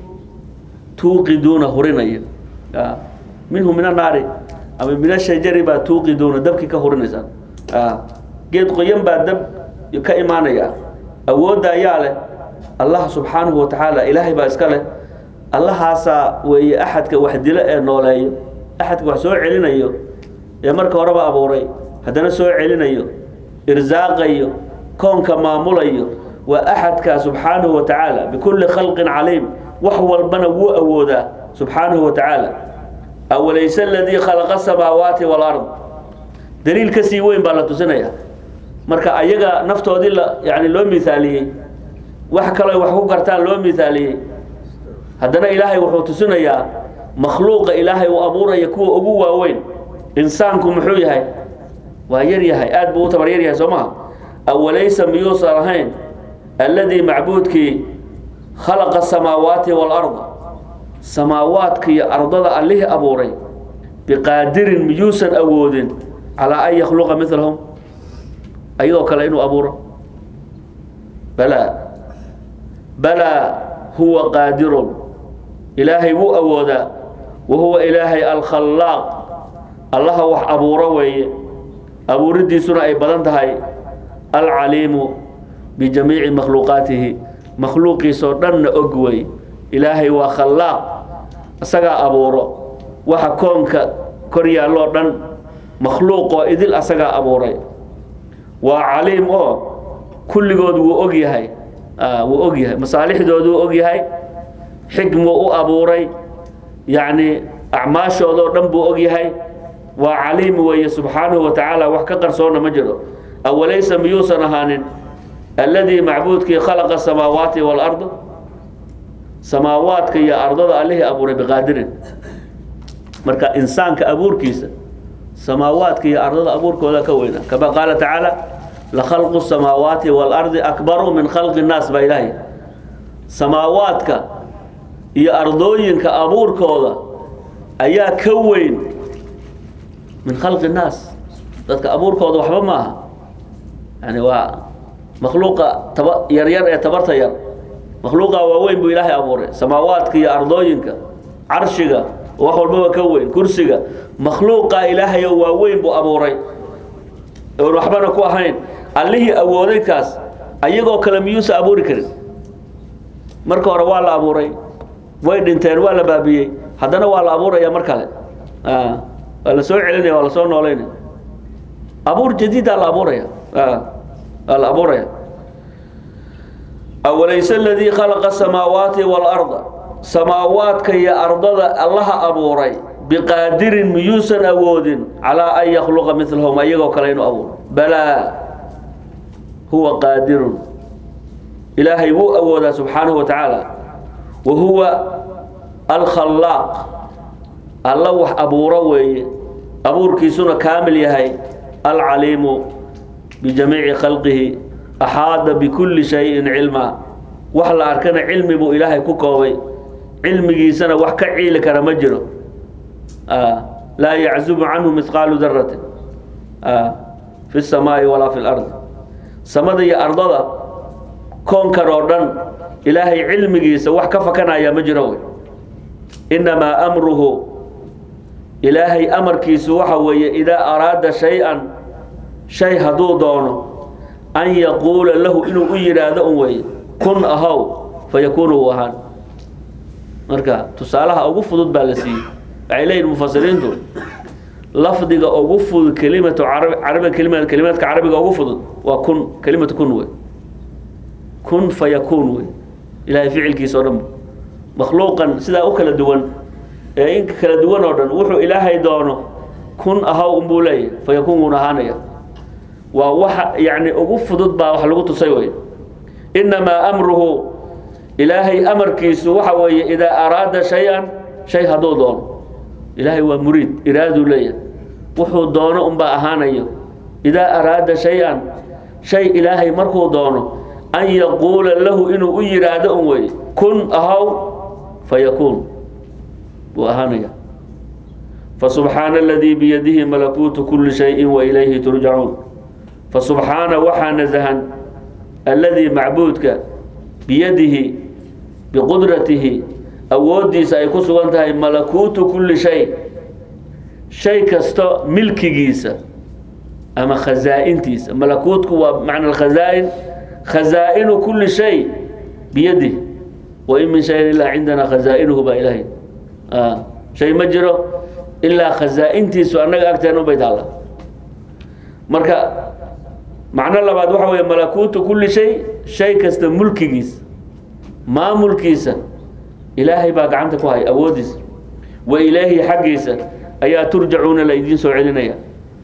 tuuqiduuna hurinaya minhu min annaari ama min ashajari baa tuuqiduuna dabkii ka hurinaysaan geed qoyan baa dab ka imaanaya awoodda ayaa leh allah subxaanahu wa tacaala ilaahay baa iska leh allahaasaa weeye axadka wax dilo ee nooleeyo axadka wax soo celinayo ee marka horeba abuuray haddana soo celinayo irsaaqayo koonka maamulayo waa axadka subxaanahu wa tacaala bikulli khalqin caliim wax walbana wuu awoodaa subxaanahu wa tacaala awalayse aladii khalaqa asamaawaati walard daliil ka sii weyn baa la tusinaya marka ayaga naftoodii la yani loo miaaliyey wax kaloo wax ku gartaan loo miaaliyey haddana ilaahay wuxuu tusinayaa makhluuqa ilaahay uu abuuraya kuwa ugu waaweyn insaanku muxuu yahay waa yar yahay aad buu u tabar yar yahay soo maha awalaysa miyuusan ahayn alladii macbuudkii khalaqa asamaawaati waalarda samaawaadka iyo ardada allihii abuuray biqaadirin miyuusan awoodin calaa an yakhluqa milahum ayadoo kale inuu abuuro balaa balaa huwa qaadirun ilaahay wuu awoodaa wa huwa ilaahay alkhallaaq allaha wax abuuro weeye abuuridiisuna ay badan tahay alcaliimu bijamiici makhluuqaatihi makhluuqiisoo dhanna og wey ilaahay waa khallaaq isagaa abuuro waxa koonka kor yaalloo dhan makhluuqoo idil asagaa abuuray waa caliim oo kulligood wuu og yahay wuu og yahay masaalixdooduu og yahay xikmuu u abuuray yacni acmaashoodoo dhan buu og yahay waa caliim weeye subxaanahu wa tacaala wax ka qarsoonna ma jiro awalaysa miyuusan ahaanin alladii macbuudkii khalaqa samaawaati waalarda samaawaadka iyo ardada allihii abuuray biqaadirin marka insaanka abuurkiisa samaawaadka iyo ardada abuurkooda ka weyna kama qaala tacaala lakhalqu samaawaati waalardi akbaru min khalqi nnaas baa ilaahay samaawaadka iyo ardooyinka abuurkooda ayaa ka weyn min khalqi nnaas dadka abuurkooda waxba maaha yani waa makhluuqa taba yaryar ee tabarta yar makhluuqa waaweyn buu ilaahay abuuray samaawaadka iyo ardooyinka carshiga wax walbaba ka weyn kursiga makhluuqa ilaahay oo waaweyn buu abuuray oon waxbana ku ahayn allihii awooday kaas ayagoo kale miyuusa abuuri karin marka hore waa la abuuray way dhinteen waa la baabiyey haddana waa la abuuraya mar kale waa la soo celinaya waa la soo nooleynaya abuur jadiidaa la abuuraya waa la abuuraya awalayse aladii khalaqa samaawaati waalarda samaawaadka iyo ardada allaha abuuray biqaadirin miyuusan awoodin calaa an yakhluqa milahum ayagoo kale inuu abuuro balaa huwa qaadirun ilaahay wuu awoodaa subxaanahu wa tacaala wa huwa alkhallaaq alla wax abuuro weeye abuurkiisuna kaamil yahay alcaliimu bijamiici khalqihi axaada bikulli shayin cilmaa wax la arkana cilmi buu ilaahay ku koobay cilmigiisana wax ka ciili kara ma jiro laa yaczubu canhu mihqaalu daratin fi الsamaa'i walaa fi اlardi samada iyo ardada koonkan oo dhan ilaahay cilmigiisa wax ka fakanaya ma jiro wey inamaa amruhu ilaahay amarkiisu waxa weeye idaa araada shay-an shay hadduu doono an yaquula lahu inuu u yidhaahdo un weye kun ahow fayakuunu u ahaan marka tusaalaha ugu fudud baa la siiyey waxay leeyihin mufasiriintu lafdiga ugu fudud kelimatu carab carabi kelima kelimaadka carabiga ugu fudud waa kun kelimatu kun wey kun fayakuun wey ilaahay ficilkiisa o dhan makhluuqan sidaa u kala duwan ee inka kala duwan oo dhan wuxuu ilaahay doono kun ahaw unbuu leeyahy fayakuun wuuna ahaanaya waa waxa yani ugu fudud baa wax lagu tusay wey inamaa amruhu ilaahay amarkiisu waxa weeye idaa araada shay-an shay hadduu doono ilaahay waa muriid iraaduu leeyahay wuxuu doono unbaa ahaanayo idaa araada shay-an shay ilaahay markuu doono an yaquula lahu inuu u yidhaahdo un wey kun ahaw fayakuun buu ahaanaya fasubxaana aladii biyadihi malakuutu kuli shayin wa ilayhi turjacuun fasubxaana waxaa nasahan alladii macbuudka biyadihi biqudratihi awooddiisa ay ku sugan tahay malakuutu kulli shay shay kasto milkigiisa ama khasaa-intiisa malakuutku waa macna alkhasaa-in khasaa-inu kulli shay biyadihi wain min shayin ilaa cindana khasaa-inuhu baa ilaahay shay ma jiro ilaa khasaa-intiisu annaga agteen unbay taalla marka macno labaad waxa weeye malakuutu kulli shay shay kasta mulkigiisa maamulkiisa ilaahay baa gacanta ku haya awooddiisa wa ilaahi xaggiisa ayaa turjacuuna la idiin soo celinaya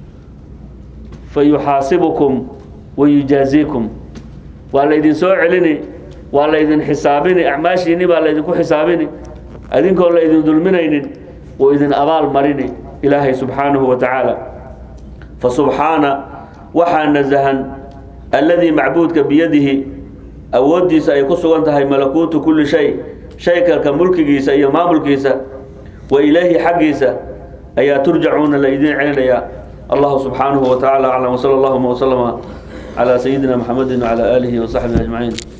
fa yuxaasibukum wa yujaaziikum waa laydin soo celini waa laydin xisaabini acmaashiinni baa laydinku xisaabini adinkoon la idin dulminaynin oo idin abaal marini ilaahay subxaanahu wa tacaala fa subxaana waxaa nasahan alladii macbuudka biyadihi awooddiisa ay ku sugan tahay malakuutu kulli shay shay kalka mulkigiisa iyo maamulkiisa wa ilaahi xaggiisa ayaa turjacuuna la idiin celinayaa allahu subxaanahu wa tacaala aclam wsala allahuma wslama calaa sayidina maxamedi wcalaa aalihi wasaxbihi ajmaciin